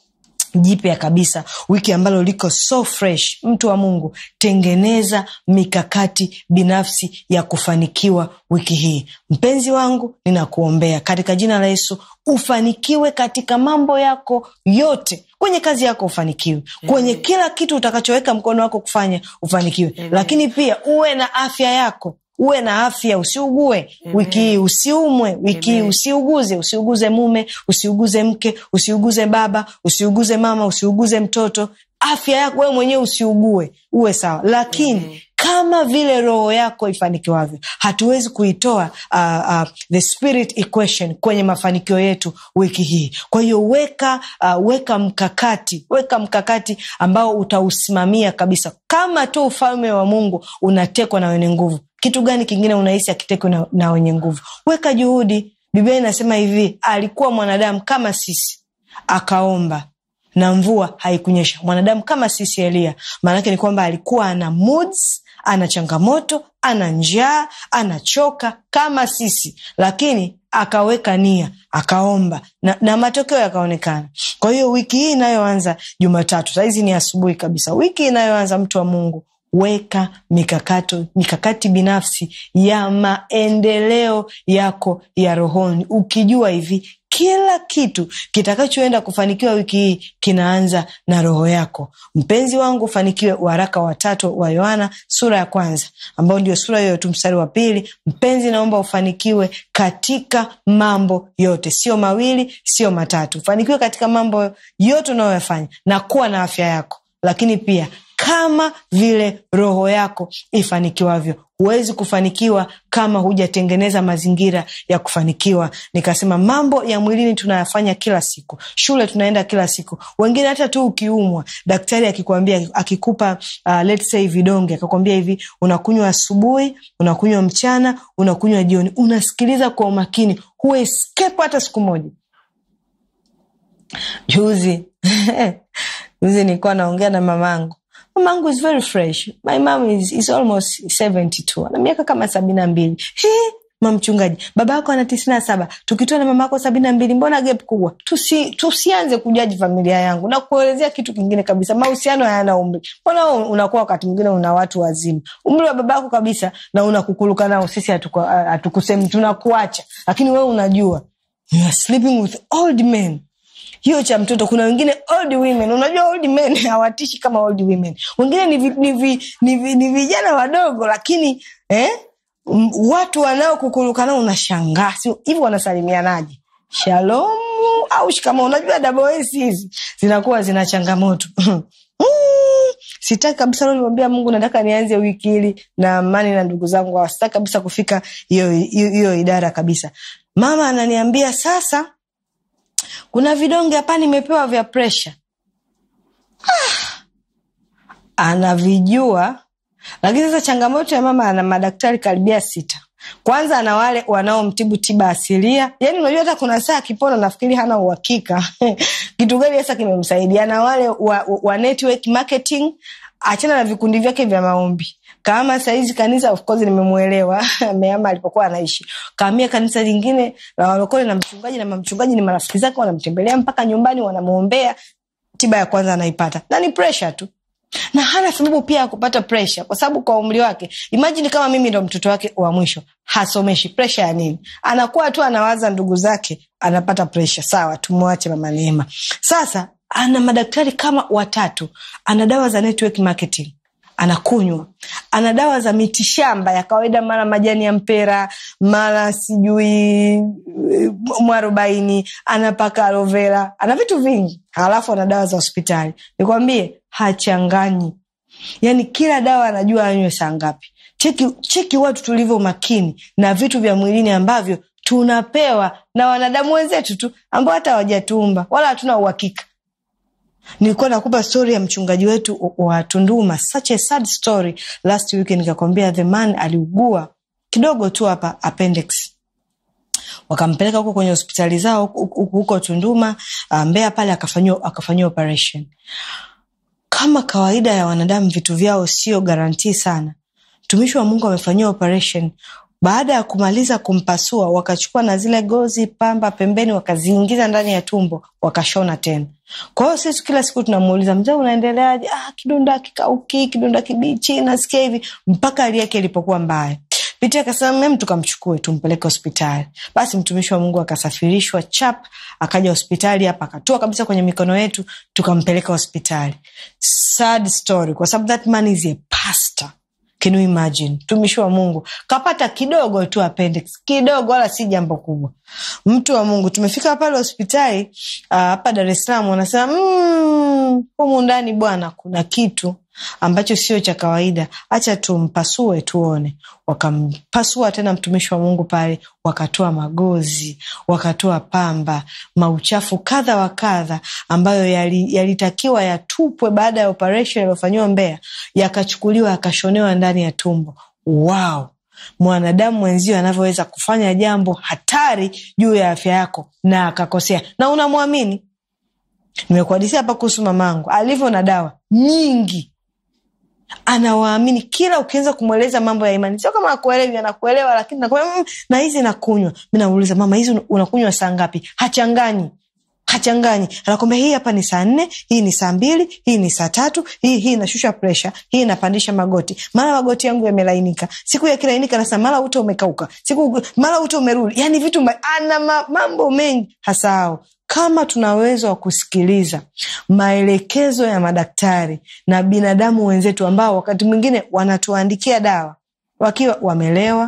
jipya kabisa wiki ambalo liko so fresh mtu wa mungu tengeneza mikakati binafsi ya kufanikiwa wiki hii mpenzi wangu ninakuombea katika jina la yesu ufanikiwe katika mambo yako yote kwenye kazi yako ufanikiwe kwenye kila kitu utakachoweka mkono wako kufanya ufanikiwe Amen. lakini pia uwe na afya yako uwe na afya usiugue wiki hii usiumwe wiki hii Amen. usiuguze usiuguze mume usiuguze mke usiuguze baba usiuguze mama usiuguze mtoto afya yako wewe mwenyewe usiugue uwe sawa lakini Amen. kama vile roho yako ifanikiwavyo hatuwezi kuitoa uh, uh, the spirit equation kwenye mafanikio yetu wiki hii kwa hiyo weka uh, weka mkakati weka mkakati ambao utausimamia kabisa kama tu ufalme wa mungu unatekwa na wenye nguvu kitu gani kingine unahisi akitekwa na, na wenye nguvu weka juhudi biblia inasema hivi alikuwa mwanadamu kama sisi akaomba na mvua haikunyesha mwanadamu kama sisi elia maanake ni kwamba alikuwa ana moods ana changamoto ana njaa anachoka kama sisi lakini akaweka nia akaomba na, na matokeo yakaonekana kwa hiyo wiki hii inayoanza jumatatu sahizi ni asubuhi kabisa wiki inayoanza mtu wa mungu weka mikakato mikakati binafsi ya maendeleo yako ya rohoni ukijua hivi kila kitu kitakachoenda kufanikiwa wiki hii kinaanza na roho yako mpenzi wangu ufanikiwe waraka watatu wa yohana sura ya kwanza ambao ndio sura hiyo tu mstari wa pili mpenzi naomba ufanikiwe katika mambo yote sio mawili sio matatu ufanikiwe katika mambo yote unayoyafanya na kuwa na afya yako lakini pia kama vile roho yako ifanikiwavyo huwezi kufanikiwa kama hujatengeneza mazingira ya kufanikiwa nikasema mambo ya mwilini tunayafanya kila siku shule tunaenda kila siku wengine hata tu ukiumwa daktari akikwambia akikupa uh, let's say vidonge akakwambia hivi unakunywa asubuhi unakunywa mchana unakunywa jioni unasikiliza kwa umakini hueskepo hata siku moja juzi juzi nilikuwa naongea na mamangu mamangu is very fresh my mom is, is almost 72 ana miaka kama sabini na mbili mamchungaji baba yako ana tisini na saba tukitoa na mama yako sabini na mbili mbona gap kubwa Tusi, tusianze kujaji familia yangu na kuelezea kitu kingine kabisa mahusiano hayana umri mbona wewe unakuwa wakati mwingine una watu wazima umri wa baba yako kabisa na unakukuluka nao sisi hatuku- hatukusemi tunakuacha lakini wewe unajua you are sleeping with old men hiyo cha mtoto kuna wengine old women unajua old men hawatishi kama old women wengine ni, vi, ni, vi, ni, vi, ni vijana wadogo lakini eh, m- watu wanaokukuruka nao unashangaa si- hivi wanasalimianaje shalomu au shikama unajua daboesi hizi zinakuwa zina changamoto Mm, sitaki kabisa leo nimwambia mungu nataka nianze wiki hili na amani na ndugu zangu hawa. sitaki kabisa kufika hiyo hiyo hiyo idara kabisa mama ananiambia sasa kuna vidonge hapa nimepewa vya presha ah, anavijua lakini sasa changamoto ya mama ana madaktari karibia sita kwanza ana wale wanaomtibu tiba asilia yani unajua hata kuna saa akipona nafikiri hana uhakika kitu gani sasa kimemsaidia na wale wa, wa, wa network marketing achana na vikundi vyake vya maombi kama sahizi kanisa of course nimemwelewa meama alipokuwa anaishi kaamia kanisa lingine la walokole na mchungaji na mamchungaji ni marafiki zake wanamtembelea mpaka nyumbani wanamwombea tiba ya kwanza anaipata na ni presha tu na hana sababu pia ya kupata presha kwa sababu kwa umri wake imajini kama mimi ndo mtoto wake wa mwisho hasomeshi presha ya nini anakuwa tu anawaza ndugu zake anapata presha sawa tumwache mama neema sasa ana madaktari kama watatu ana dawa za network marketing anakunywa ana dawa za mitishamba ya kawaida mara majani ya mpera mara sijui mwarobaini anapaka alovera ana vitu vingi halafu ana dawa za hospitali nikwambie hachanganyi yaani kila dawa anajua anywe saa ngapi cheki, cheki watu tulivyo makini na vitu vya mwilini ambavyo tunapewa na wanadamu wenzetu tu ambao hata hawajatumba wala hatuna uhakika nilikuwa nakupa stori ya mchungaji wetu wa tunduma such a sad story last week nikakwambia the man aliugua kidogo tu hapa appendix wakampeleka huko kwenye hospitali zao huko tunduma mbea pale akafanyiwa akafanyiwa operation kama kawaida ya wanadamu vitu vyao sio garantii sana mtumishi wa mungu amefanyiwa operation baada ya kumaliza kumpasua wakachukua na zile gozi pamba pembeni wakaziingiza ndani ya tumbo wakashona tena kwa hiyo sisi kila siku tunamuuliza mzee unaendeleaje ah, kidonda kikauki kidonda kibichi nasikia hivi mpaka hali yake ilipokuwa mbaya piti akasema mem tukamchukue tumpeleke hospitali basi mtumishi wa mungu akasafirishwa chap akaja hospitali hapa akatua kabisa kwenye mikono yetu tukampeleka hospitali sad story kwa sababu that man is a pastor Can you imagine mtumishi wa mungu kapata kidogo tu appendix kidogo wala si jambo kubwa mtu wa mungu tumefika pale hospitali hapa uh, dar es salaam wanasema mm, humu ndani bwana kuna kitu ambacho sio cha kawaida hacha tumpasue tuone wakampasua tena mtumishi wa mungu pale wakatoa magozi wakatoa pamba mauchafu kadha wa kadha ambayo yalitakiwa yali yatupwe baada ya operation yaliyofanyiwa mbea yakachukuliwa yakashonewa ndani ya tumbo wow mwanadamu mwenzio anavyoweza kufanya jambo hatari juu ya afya yako na akakosea na unamwamini nimekuadisia hapa kuhusu mamangu alivyo na dawa nyingi anawaamini kila ukianza kumweleza mambo ya imani sio kama akuelewi anakuelewa lakini nakwambia mm, na hizi nakunywa mi nauliza mama hizi unakunywa saa ngapi hachanganyi hachanganyi anakwambia hii hapa ni saa nne hii ni saa mbili hii ni saa tatu hii hii inashusha presha hii inapandisha magoti mara magoti yangu yamelainika siku yakilainika nasa mara ute umekauka siku mara ute umerudi yani vitu mba, ana ma, mambo mengi hasahau kama tuna uwezo wa kusikiliza maelekezo ya madaktari na binadamu wenzetu ambao wakati mwingine wanatuandikia dawa wakiwa wamelewa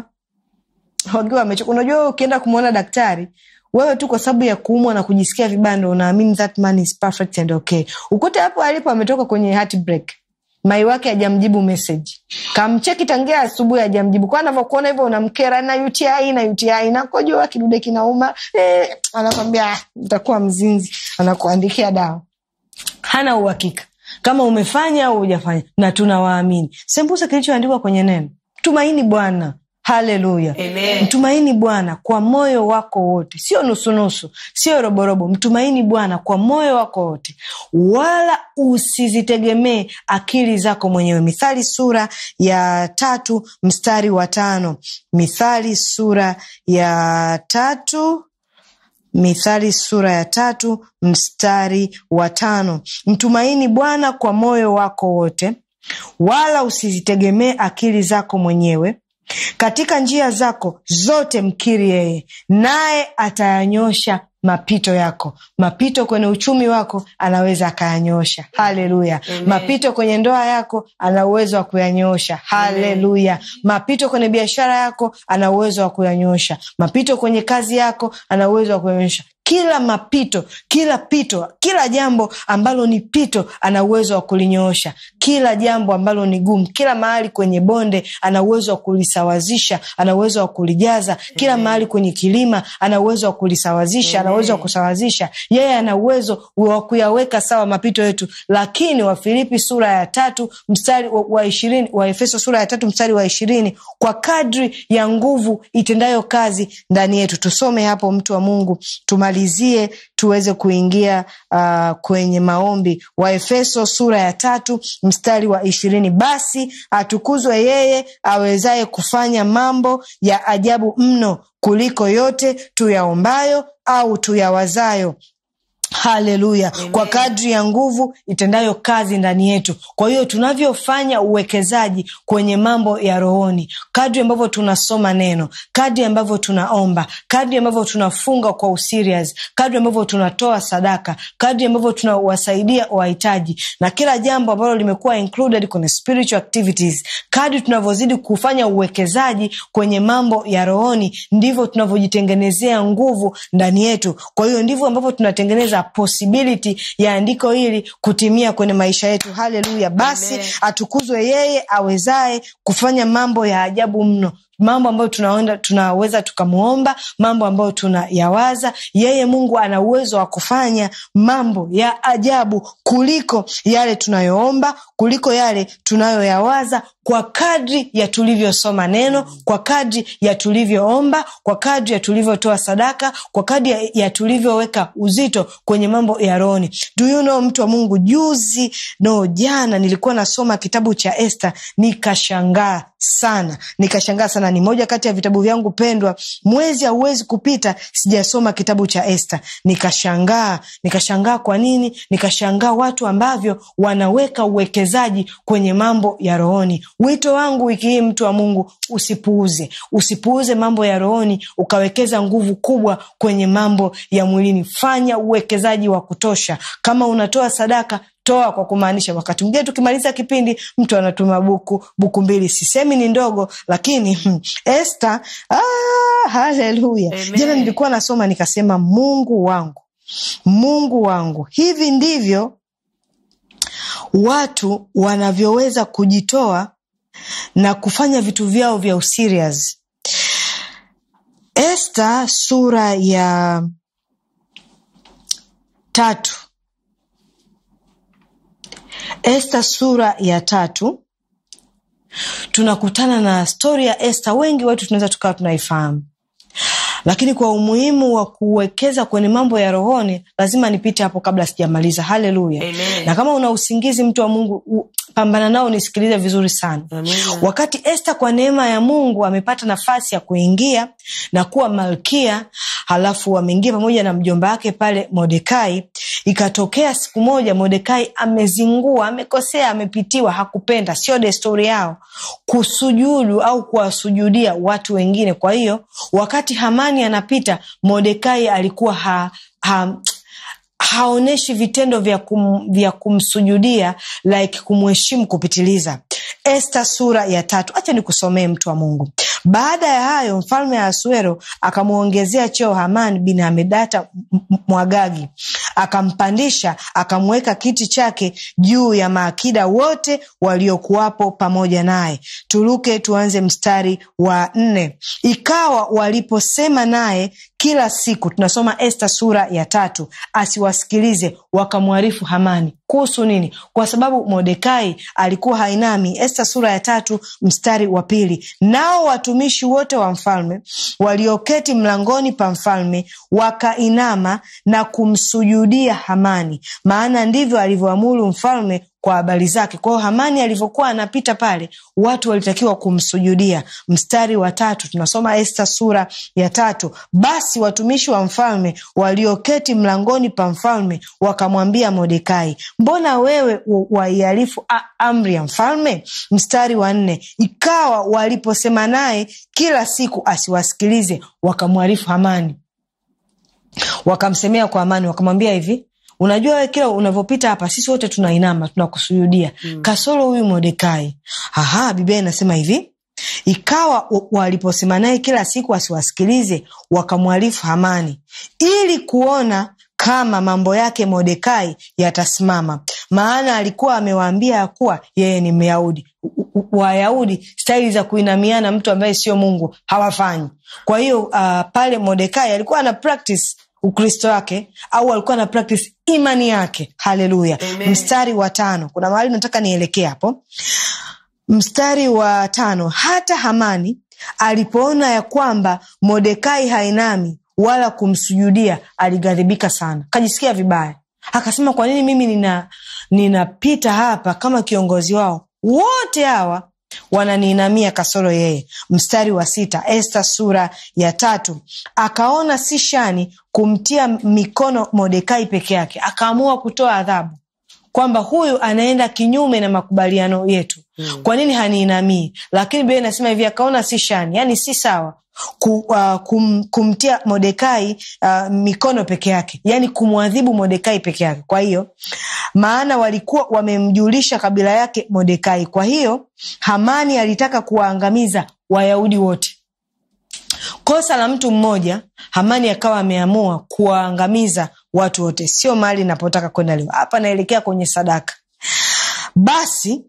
wakiwa wamechoka unajua ukienda kumwona daktari wewe tu kwa sababu ya kuumwa na kujisikia vibaya unaamini that man is perfect and okay ukute hapo alipo ametoka kwenye heartbreak mai wake hajamjibu message kamcheki tangia asubuhi hajamjibu kwa anavyokuona hivyo unamkera na uti na uti nakojua kidude kinauma eh, anakwambia utakuwa mzinzi anakuandikia dawa hana uhakika kama umefanya au hujafanya na tunawaamini sembuse kilichoandikwa kwenye neno tumaini bwana haleluya mtumaini bwana kwa moyo wako wote sio nusunusu sio roborobo mtumaini bwana kwa moyo wako wote wala usizitegemee akili zako mwenyewe mithali sura ya tatu mstari wa tano mithali sura ya tatu mithali sura ya tatu mstari wa tano mtumaini bwana kwa moyo wako wote wala usizitegemee akili zako mwenyewe katika njia zako zote mkiri yeye naye atayanyosha mapito yako mapito kwenye uchumi wako anaweza akayanyosha haleluya mapito kwenye ndoa yako ana uwezo wa kuyanyosha haleluya mapito kwenye biashara yako ana uwezo wa kuyanyosha mapito kwenye kazi yako ana uwezo wa kuyanyosha kila mapito kila pito kila jambo ambalo ni pito ana uwezo wa kulinyoosha kila jambo ambalo ni gumu kila mahali kwenye bonde ana uwezo wa kulisawazisha ana uwezo wa kulijaza kila Amen. mahali kwenye kilima ana uwezo wa kulisawazisha ana uwezo wa kusawazisha yeye ana uwezo wa kuyaweka sawa mapito yetu lakini wafilipi sura ya tatu mstari wa ishirini wa efeso sura ya tatu mstari wa ishirini kwa kadri ya nguvu itendayo kazi ndani yetu tusome hapo mtu wa mungu tumalizie tuweze kuingia uh, kwenye maombi waefeso sura ya tatu mstari wa ishirini basi atukuzwe yeye awezaye kufanya mambo ya ajabu mno kuliko yote tuyaombayo au tuyawazayo haleluya kwa kadri ya nguvu itendayo kazi ndani yetu kwa hiyo tunavyofanya uwekezaji kwenye mambo ya rohoni kadri ambavyo tunasoma neno kadri ambavyo tunaomba kadri ambavyo tunafunga kwa userious kadri ambavyo tunatoa sadaka kadri ambavyo tunawasaidia wahitaji na kila jambo ambalo limekuwa included kwenye spiritual activities kadri tunavyozidi kufanya uwekezaji kwenye mambo ya rohoni ndivyo tunavyojitengenezea nguvu ndani yetu kwa hiyo ndivyo ambavyo tunatengeneza possibility ya andiko hili kutimia kwenye maisha yetu haleluya basi Amen. atukuzwe yeye awezaye kufanya mambo ya ajabu mno mambo ambayo tunaenda tunaweza tukamwomba mambo ambayo tunayawaza yeye mungu ana uwezo wa kufanya mambo ya ajabu kuliko yale tunayoomba kuliko yale tunayoyawaza kwa kadri ya tulivyosoma neno kwa kadri ya tulivyoomba kwa kadri ya tulivyotoa sadaka kwa kadri ya, ya tulivyoweka uzito kwenye mambo ya rohoni do you know mtu wa mungu juzi no jana nilikuwa nasoma kitabu cha este nikashangaa sana nikashangaa sana ni moja kati ya vitabu vyangu pendwa mwezi hauwezi kupita sijasoma kitabu cha este nikashangaa nikashangaa kwa nini nikashangaa watu ambavyo wanaweka uwekezaji kwenye mambo ya rohoni wito wangu wiki hii mtu wa mungu usipuuze usipuuze mambo ya rohoni ukawekeza nguvu kubwa kwenye mambo ya mwilini fanya uwekezaji wa kutosha kama unatoa sadaka toa kwa kumaanisha wakati mwingine tukimaliza kipindi mtu anatuma buku buku mbili sisemi ni ndogo lakini hmm, este ah, haleluya Amen. jana nilikuwa nasoma nikasema mungu wangu mungu wangu hivi ndivyo watu wanavyoweza kujitoa na kufanya vitu vyao vya userious este sura ya tatu Esta sura ya tatu tunakutana na stori ya Esta. Wengi wetu tunaweza tukawa tunaifahamu, lakini kwa umuhimu wa kuwekeza kwenye mambo ya rohoni, lazima nipite hapo kabla sijamaliza. Haleluya! Amen. Na kama una usingizi, mtu wa Mungu, u- pambana nao, nisikilize vizuri sana. Amina. Wakati Esta kwa neema ya Mungu amepata nafasi ya kuingia na kuwa malkia, halafu ameingia pamoja na mjomba wake pale Mordekai. Ikatokea siku moja Mordekai amezingua, amekosea, amepitiwa, hakupenda, sio desturi yao kusujudu au kuwasujudia watu wengine. Kwa hiyo wakati Hamani anapita, Mordekai alikuwa ha, ha, haonyeshi vitendo vya, kum, vya kumsujudia like kumheshimu kupitiliza esta sura ya tatu hacha nikusomee mtu wa mungu baada ya hayo mfalme asuero akamwongezea cheo haman bin hamedata M- M- mwagagi akampandisha akamweka kiti chake juu ya maakida wote waliokuwapo pamoja naye turuke tuanze mstari wa nne ikawa waliposema naye kila siku tunasoma esta sura ya tatu asiwasikilize wakamwarifu hamani kuhusu nini kwa sababu mordekai alikuwa hainami esta sura ya tatu mstari wa pili nao watumishi wote wa mfalme walioketi mlangoni pa mfalme wakainama na kumsujudia hamani maana ndivyo alivyoamuru mfalme kwa habari zake kwa hiyo hamani alivyokuwa anapita pale watu walitakiwa kumsujudia mstari wa tatu tunasoma esta sura ya tatu basi watumishi wa mfalme walioketi mlangoni pa mfalme wakamwambia mordekai mbona wewe wa- waihalifu a- amri ya mfalme mstari wa nne ikawa waliposema naye kila siku asiwasikilize wakamwarifu hamani wakamsemea kwa amani wakamwambia hivi unajua we kila unavyopita hapa sisi wote tunainama tunakusujudia mm. kasoro huyu modekai aha biblia inasema hivi ikawa wa- waliposema naye kila siku asiwasikilize wakamwarifu hamani ili kuona kama mambo yake modekai yatasimama maana alikuwa amewaambia ya kuwa yeye ni myahudi U- u- wayahudi staili za kuinamiana mtu ambaye sio mungu hawafanyi kwa hiyo uh, pale modekai alikuwa ana practice ukristo wake au alikuwa na practice imani yake haleluya Amen. mstari wa tano kuna mahali nataka nielekee hapo mstari wa tano hata hamani alipoona ya kwamba modekai hainami wala kumsujudia alighadhibika sana kajisikia vibaya akasema kwa nini mimi nina ninapita hapa kama kiongozi wao wote hawa wananiinamia kasoro yeye. Mstari wa sita, Esta sura ya tatu. Akaona si shani kumtia mikono Mordekai peke yake, akaamua kutoa adhabu kwamba huyu anaenda kinyume na makubaliano yetu. Kwa nini haniinamii? Lakini Biblia inasema hivi, akaona si shani, yani si sawa ku, uh, kum, kumtia Mordekai uh, mikono peke yake, yani kumwadhibu Mordekai peke yake. Kwa hiyo maana walikuwa wamemjulisha kabila yake Mordekai. Kwa hiyo Hamani alitaka kuwaangamiza Wayahudi wote. Kosa la mtu mmoja, Hamani akawa ameamua kuwaangamiza watu wote. Sio mahali napotaka kwenda leo, hapa naelekea kwenye sadaka. Basi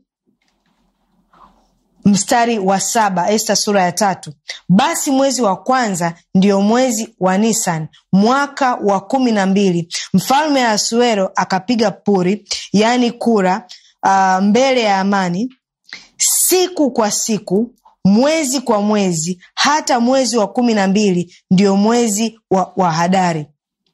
mstari wa saba Esta sura ya tatu. Basi mwezi wa kwanza ndio mwezi wa Nisan mwaka wa kumi na mbili mfalme Asuero akapiga puri, yaani kura, uh, mbele ya Amani siku kwa siku, mwezi kwa mwezi, hata mwezi wa kumi na mbili ndio mwezi wa, wa Hadari.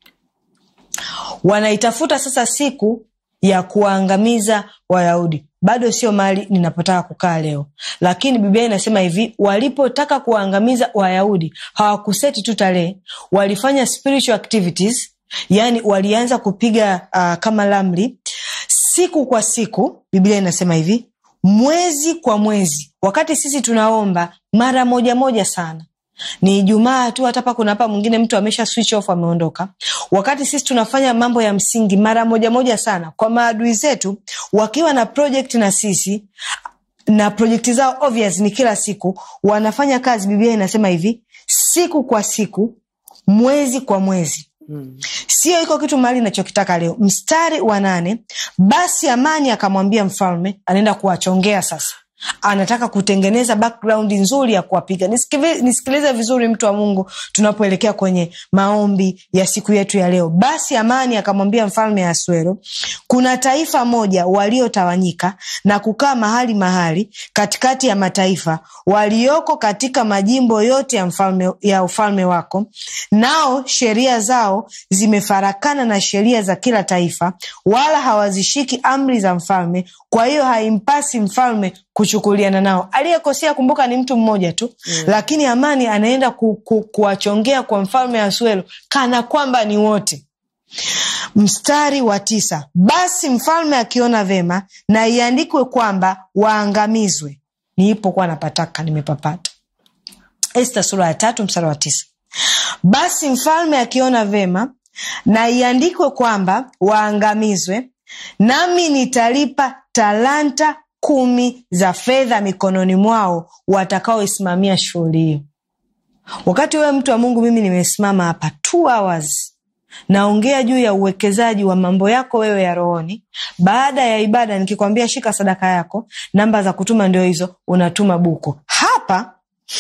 Wanaitafuta sasa siku ya kuwaangamiza Wayahudi. Bado sio mahali ninapotaka kukaa leo, lakini Biblia inasema hivi: walipotaka kuwaangamiza Wayahudi hawakuseti tu tarehe, walifanya spiritual activities, yani walianza kupiga uh, kama ramli siku kwa siku. Biblia inasema hivi mwezi kwa mwezi, wakati sisi tunaomba mara moja moja sana ni Ijumaa tu, hata pa kuna hapa mwingine mtu amesha switch off ameondoka. Wakati sisi tunafanya mambo ya msingi mara moja moja sana, kwa maadui zetu wakiwa na project na sisi na projekti zao obvious ni kila siku wanafanya kazi. Biblia inasema hivi siku kwa siku, mwezi kwa mwezi Hmm. Sio iko kitu mahali nachokitaka leo. Mstari wa nane, basi Amani akamwambia mfalme, anaenda kuwachongea sasa anataka kutengeneza background nzuri ya kuwapiga. Nisikilize vizuri, mtu wa Mungu, tunapoelekea kwenye maombi ya siku yetu ya leo. Basi Amani akamwambia mfalme Asuero, kuna taifa moja waliotawanyika na kukaa mahali mahali katikati ya mataifa walioko katika majimbo yote ya mfalme, ya ufalme wako, nao sheria zao zimefarakana na sheria za kila taifa, wala hawazishiki amri za mfalme. Kwa hiyo haimpasi mfalme kuchukuliana nao. Aliyekosea kumbuka, ni mtu mmoja tu mm. Lakini Amani anaenda ku, ku, kuwachongea kwa mfalme Asuero kana kwamba ni wote. Mstari wa tisa, basi mfalme akiona vema na iandikwe kwamba waangamizwe. Niipokuwa napataka nimepapata. Esta sura ya tatu mstari wa tisa, basi mfalme akiona vema na iandikwe kwamba waangamizwe, nami nitalipa talanta kumi za fedha mikononi mwao watakaoisimamia shughuli hiyo. Wakati wewe mtu wa Mungu, mimi nimesimama hapa two hours naongea juu ya uwekezaji wa mambo yako wewe ya rohoni. Baada ya ibada nikikwambia shika sadaka yako, namba za kutuma ndio hizo, unatuma buku hapa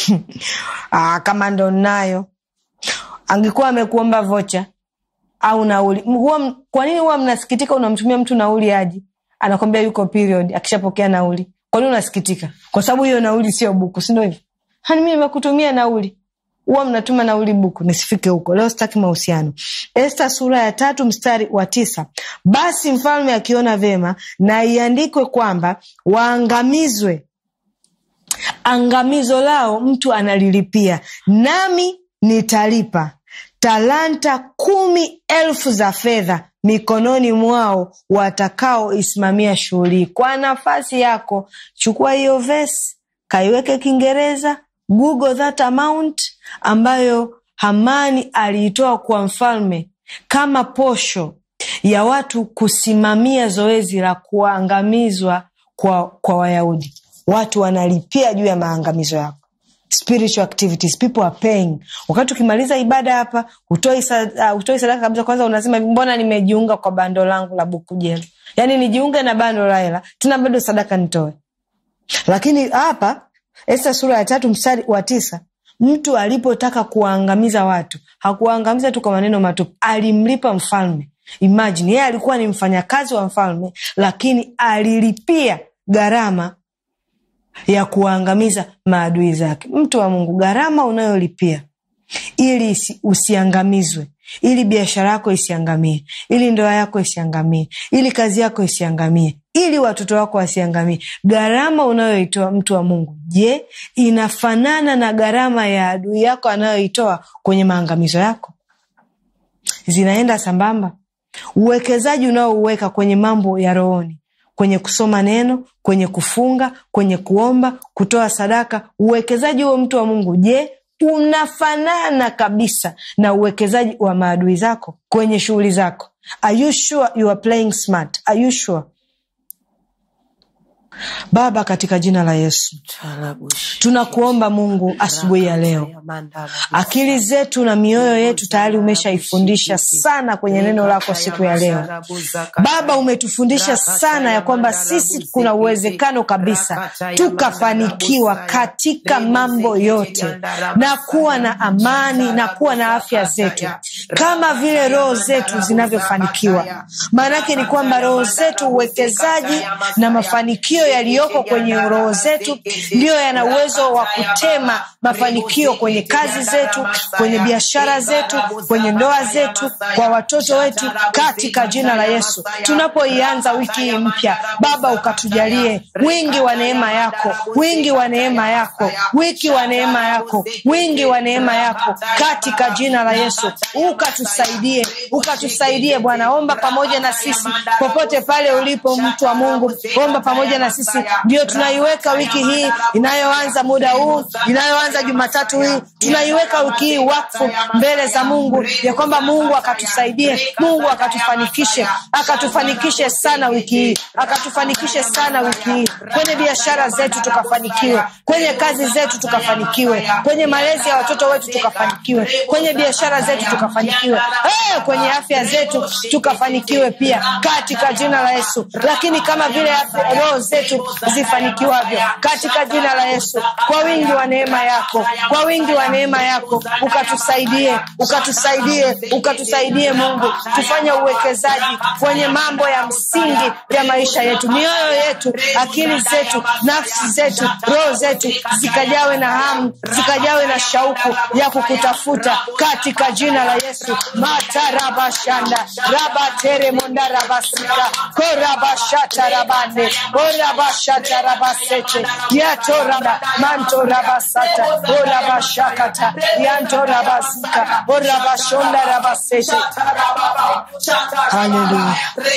ah, kama ndo nayo angekuwa amekuomba vocha au nauli. Kwa nini huwa mnasikitika unamtumia mtu nauli aji anakwambia yuko period, akishapokea nauli. Kwa nini unasikitika? Kwa sababu hiyo nauli sio buku, si ndio hivyo? Hani mimi nimekutumia nauli, huwa mnatuma nauli buku. Nisifike huko leo, sitaki mahusiano. Esta sura ya tatu mstari wa tisa basi mfalme akiona vema na iandikwe kwamba waangamizwe, angamizo lao mtu analilipia, nami nitalipa talanta kumi elfu za fedha mikononi mwao watakaoisimamia shughuli. Kwa nafasi yako, chukua hiyo vesi, kaiweke Kiingereza, google that amount ambayo Hamani aliitoa kwa mfalme kama posho ya watu kusimamia zoezi la kuangamizwa kwa, kwa Wayahudi. Watu wanalipia juu ya maangamizo yako. Spiritual activities people are paying. Wakati ukimaliza ibada hapa, hutoi sadaka kabisa. Kwanza unasema mbona nimejiunga kwa bando langu la Bukujelo, yaani nijiunge na bando la hela tena bado sadaka nitoe. Lakini hapa Esta sura ya tatu mstari wa tisa mtu alipotaka kuwaangamiza watu hakuwaangamiza tu kwa maneno matupu, alimlipa mfalme. Imagine yeye alikuwa ni mfanyakazi wa mfalme, lakini alilipia gharama ya kuwaangamiza maadui zake. Mtu wa Mungu, gharama unayolipia ili usiangamizwe, ili biashara yako isiangamie, ili ndoa yako isiangamie, ili kazi yako isiangamie, ili watoto wako wasiangamie gharama unayoitoa mtu wa mungu je inafanana na gharama ya adui yako anayoitoa kwenye maangamizo yako zinaenda sambamba uwekezaji unaouweka kwenye mambo ya rohoni kwenye kusoma neno kwenye kufunga kwenye kuomba kutoa sadaka uwekezaji huo mtu wa mungu je unafanana kabisa na uwekezaji wa maadui zako kwenye shughuli zako are you sure you are playing smart are you sure baba katika jina la yesu tunakuomba mungu asubuhi ya leo akili zetu na mioyo yetu tayari umeshaifundisha sana kwenye neno lako siku ya leo baba umetufundisha sana ya kwamba sisi kuna uwezekano kabisa tukafanikiwa katika mambo yote na kuwa na amani na kuwa na afya zetu kama vile roho zetu zinavyofanikiwa maanake ni kwamba roho zetu uwekezaji na mafanikio yaliyoko kwenye roho zetu ndiyo yana uwezo wa kutema mafanikio kwenye kazi zetu kwenye biashara zetu kwenye ndoa zetu kwa watoto wetu katika jina la yesu tunapoianza wiki hii mpya baba ukatujalie wingi wa neema yako wingi wa neema yako wiki wa neema yako wingi wa neema yako katika jina la yesu ukatusaidie ukatusaidie bwana omba pamoja na sisi popote pale ulipo mtu wa mungu omba pamoja na sisi ndio tunaiweka wiki hii inayoanza muda huu inayoanza jumatatu hii tunaiweka wiki hii wakfu mbele za mungu ya kwamba mungu akatusaidie mungu akatufanikishe akatufanikishe sana wiki hii akatufanikishe sana wiki hii kwenye biashara zetu tukafanikiwe kwenye kazi zetu tukafanikiwe kwenye malezi ya watoto wetu tukafanikiwe kwenye biashara zetu tukafanikiwe hey, kwenye afya zetu tukafanikiwe pia katika jina la yesu lakini kama vile afya- roho zetu zifanikiwavyo katika jina la yesu kwa wingi wa neema yako kwa wingi wa neema yako ukatusaidie ukatusaidie ukatusaidie mungu tufanye uwekezaji kwenye mambo ya msingi ya maisha yetu mioyo yetu akili zetu nafsi zetu roho zetu zikajawe na hamu zikajawe na shauku ya kukutafuta katika jina la yesu matarabashanda rabateremondarabasika korabashatarabande orabashatarabasete yatoraba mantorabasata orabashakata yantorabasika orabashondarabasete Hallelujah.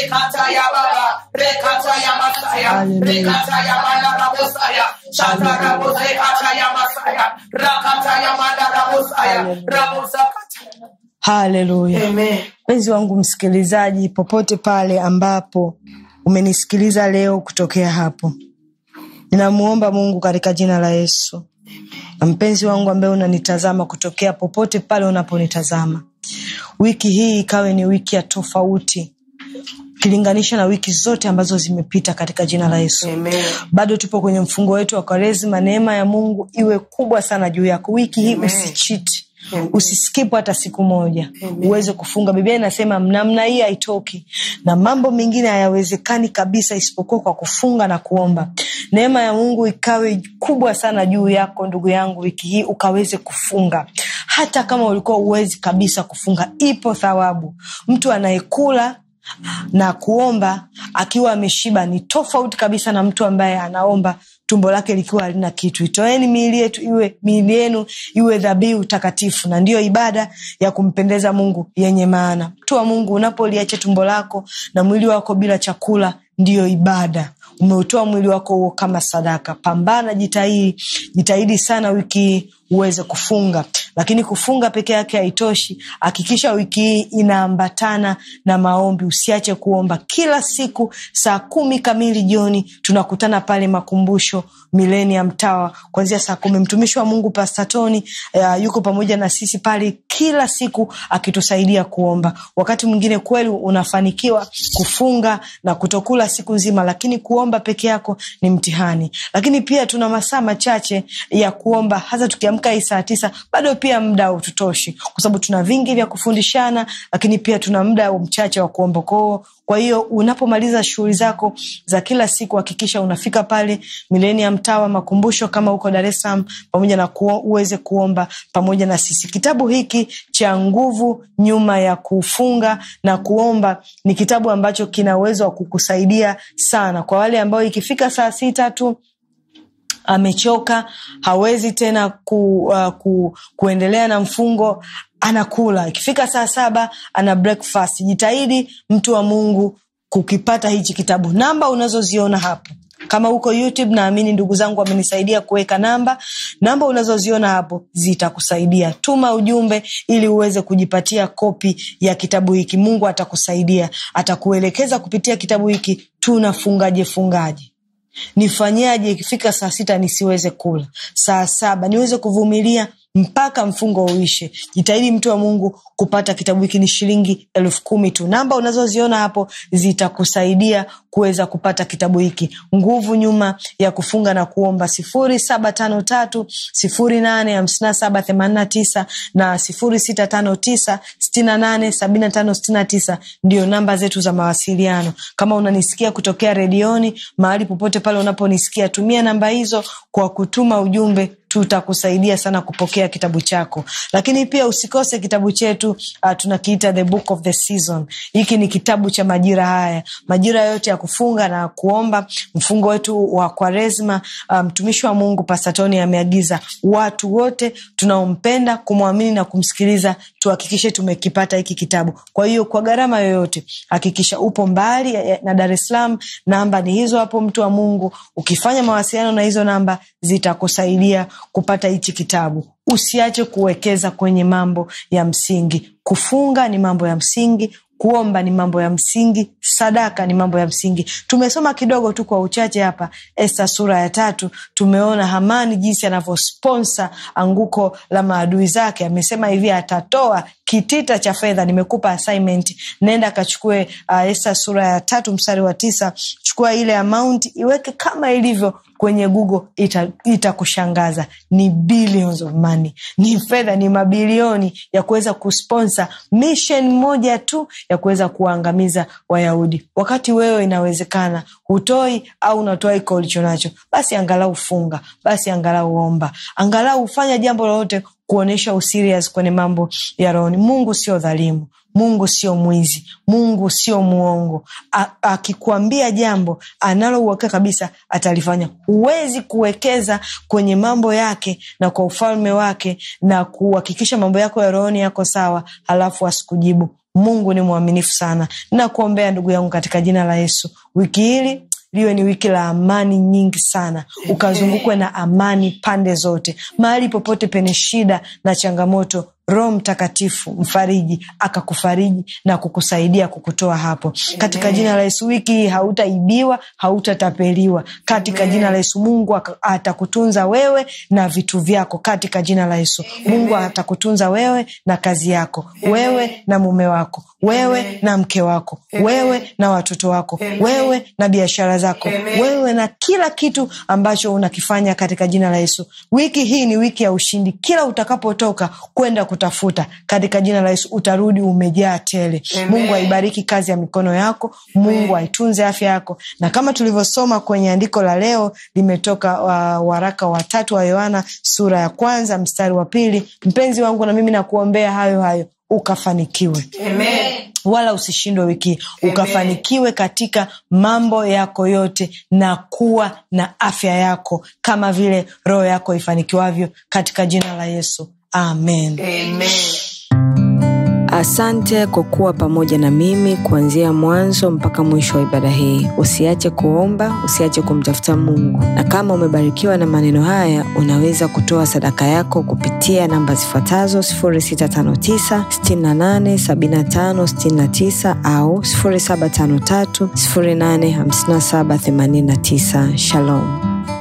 haleluya mpenzi wangu msikilizaji popote pale ambapo umenisikiliza leo kutokea hapo ninamuomba mungu katika jina la yesu na mpenzi wangu ambaye unanitazama kutokea popote pale unaponitazama wiki hii ikawe ni wiki ya tofauti ukilinganisha na wiki zote ambazo zimepita katika jina la yesu bado tupo kwenye mfungo wetu wa kwaresima neema ya mungu iwe kubwa sana juu yako wiki hii usichiti usiskipu hata siku moja uweze kufunga biblia inasema namna hii haitoki na mambo mengine hayawezekani kabisa isipokuwa kwa kufunga na kuomba neema ya mungu ikawe kubwa sana juu yako ndugu yangu wiki hii ukaweze kufunga hata kama ulikuwa uwezi kabisa kufunga ipo thawabu mtu anayekula na kuomba akiwa ameshiba ni tofauti kabisa na mtu ambaye anaomba tumbo lake likiwa halina kitu itoeni miili yetu iwe miili yenu iwe dhabihu takatifu na ndiyo ibada ya kumpendeza mungu yenye maana mtu wa mungu unapoliacha tumbo lako na mwili wako bila chakula ndiyo ibada umeutoa mwili wako huo kama sadaka pambana jitahidi jitahidi sana wiki hii uweze kufunga lakini kufunga peke yake haitoshi hakikisha wiki hii inaambatana na maombi usiache kuomba kila siku saa kumi kamili jioni tunakutana pale makumbusho milenium tower kuanzia saa kumi mtumishi wa mungu pastatoni uh, yuko pamoja na sisi pale kila siku akitusaidia kuomba wakati mwingine kweli unafanikiwa kufunga na kutokula siku nzima lakini kuomba peke yako ni mtihani lakini pia tuna masaa machache ya kuomba hasa tukiamka tukiamka hii saa tisa bado pia muda haututoshi kwa sababu tuna vingi vya kufundishana lakini pia tuna muda mchache wa kuomba kwao kwa hiyo unapomaliza shughuli zako za kila siku hakikisha unafika pale milenium tawa makumbusho kama huko dar es salaam pamoja na kuo, uweze kuomba pamoja na sisi kitabu hiki cha nguvu nyuma ya kufunga na kuomba ni kitabu ambacho kina uwezo wa kukusaidia sana kwa wale ambao ikifika saa sita tu amechoka hawezi tena ku, uh, ku, kuendelea na mfungo anakula ikifika saa saba ana breakfast jitahidi mtu wa mungu kukipata hichi kitabu namba unazoziona hapo kama huko youtube naamini ndugu zangu wamenisaidia kuweka namba namba unazoziona hapo zitakusaidia tuma ujumbe ili uweze kujipatia kopi ya kitabu hiki mungu atakusaidia atakuelekeza kupitia kitabu hiki tunafungaje fungaje nifanyaje ikifika saa sita nisiweze kula saa saba niweze kuvumilia mpaka mfungo uishe jitahidi mtu wa mungu kupata kitabu hiki ni shilingi elfu kumi tu namba unazoziona hapo zitakusaidia kuweza kupata kitabu hiki nguvu nyuma ya kufunga na kuomba sifuri saba tano tatu sifuri nane hamsina saba themanina tisa na sifuri sita tano tisa stina nane sabina tano stina tisa ndio namba zetu za mawasiliano kama unanisikia kutokea redioni mahali popote pale unaponisikia tumia namba hizo kwa kutuma ujumbe tutakusaidia sana kupokea kitabu chako lakini pia usikose kitabu chetu uh, tunakiita the book of the season hiki ni kitabu cha majira haya majira yote ya kufunga na kuomba mfungo wetu wa kwaresma mtumishi um, wa mungu pasatoni ameagiza watu wote tunaompenda kumwamini na kumsikiliza tuhakikishe tumekipata hiki kitabu kwa hiyo kwa gharama yoyote hakikisha upo mbali na dar es salaam namba ni hizo hapo mtu wa mungu ukifanya mawasiliano na hizo namba zitakusaidia kupata hichi kitabu usiache kuwekeza kwenye mambo ya msingi kufunga ni mambo ya msingi kuomba ni mambo ya msingi sadaka ni mambo ya msingi tumesoma kidogo tu kwa uchache hapa esta sura ya tatu tumeona hamani jinsi anavyosponsa anguko la maadui zake amesema hivi atatoa kitita cha fedha nimekupa assignment nenda kachukue uh, esta sura ya tatu mstari wa tisa chukua ile amount iweke kama ilivyo kwenye google itakushangaza ita ni billions of money ni fedha ni mabilioni ya kuweza kusponsa mission moja tu ya kuweza kuwaangamiza wayahudi wakati wewe inawezekana hutoi au unatoa iko ulicho nacho basi angalau funga basi angalau omba angalau hufanya jambo lolote kuonyesha userious kwenye mambo ya rohoni mungu sio dhalimu mungu sio mwizi mungu sio mwongo akikuambia jambo analouhakika kabisa atalifanya huwezi kuwekeza kwenye mambo yake na kwa ufalme wake na kuhakikisha mambo yako ya rohoni yako sawa halafu asikujibu mungu ni mwaminifu sana nakuombea ndugu yangu katika jina la yesu wiki hili liwe ni wiki la amani nyingi sana ukazungukwe na amani pande zote mahali popote penye shida na changamoto roho mtakatifu mfariji akakufariji na kukusaidia kukutoa hapo katika jina la yesu wiki hii hautaibiwa hautatapeliwa katika Amen. jina la yesu mungu atakutunza wewe na vitu vyako katika jina la yesu Amen. mungu atakutunza wewe na kazi yako Amen. wewe na mume wako wewe Amen. na mke wako Amen. wewe na watoto wako Amen. wewe na biashara zako Amen. wewe na kila kitu ambacho unakifanya katika jina la yesu wiki hii ni wiki ya ushindi kila utakapotoka kwenda kutafuta katika jina la yesu utarudi umejaa tele Amen. mungu aibariki kazi ya mikono yako mungu aitunze afya yako na kama tulivyosoma kwenye andiko la leo limetoka uh, waraka watatu wa yohana sura ya kwanza mstari wa pili mpenzi wangu na mimi nakuombea hayo hayo ukafanikiwe Amen. wala usishindwe wiki ukafanikiwe katika mambo yako yote na kuwa na afya yako kama vile roho yako ifanikiwavyo katika jina la yesu amen Amen. asante kwa kuwa pamoja na mimi kuanzia mwanzo mpaka mwisho wa ibada hii usiache kuomba usiache kumtafuta mungu na kama umebarikiwa na maneno haya unaweza kutoa sadaka yako kupitia namba zifuatazo 659687569 au 753 85789 shalom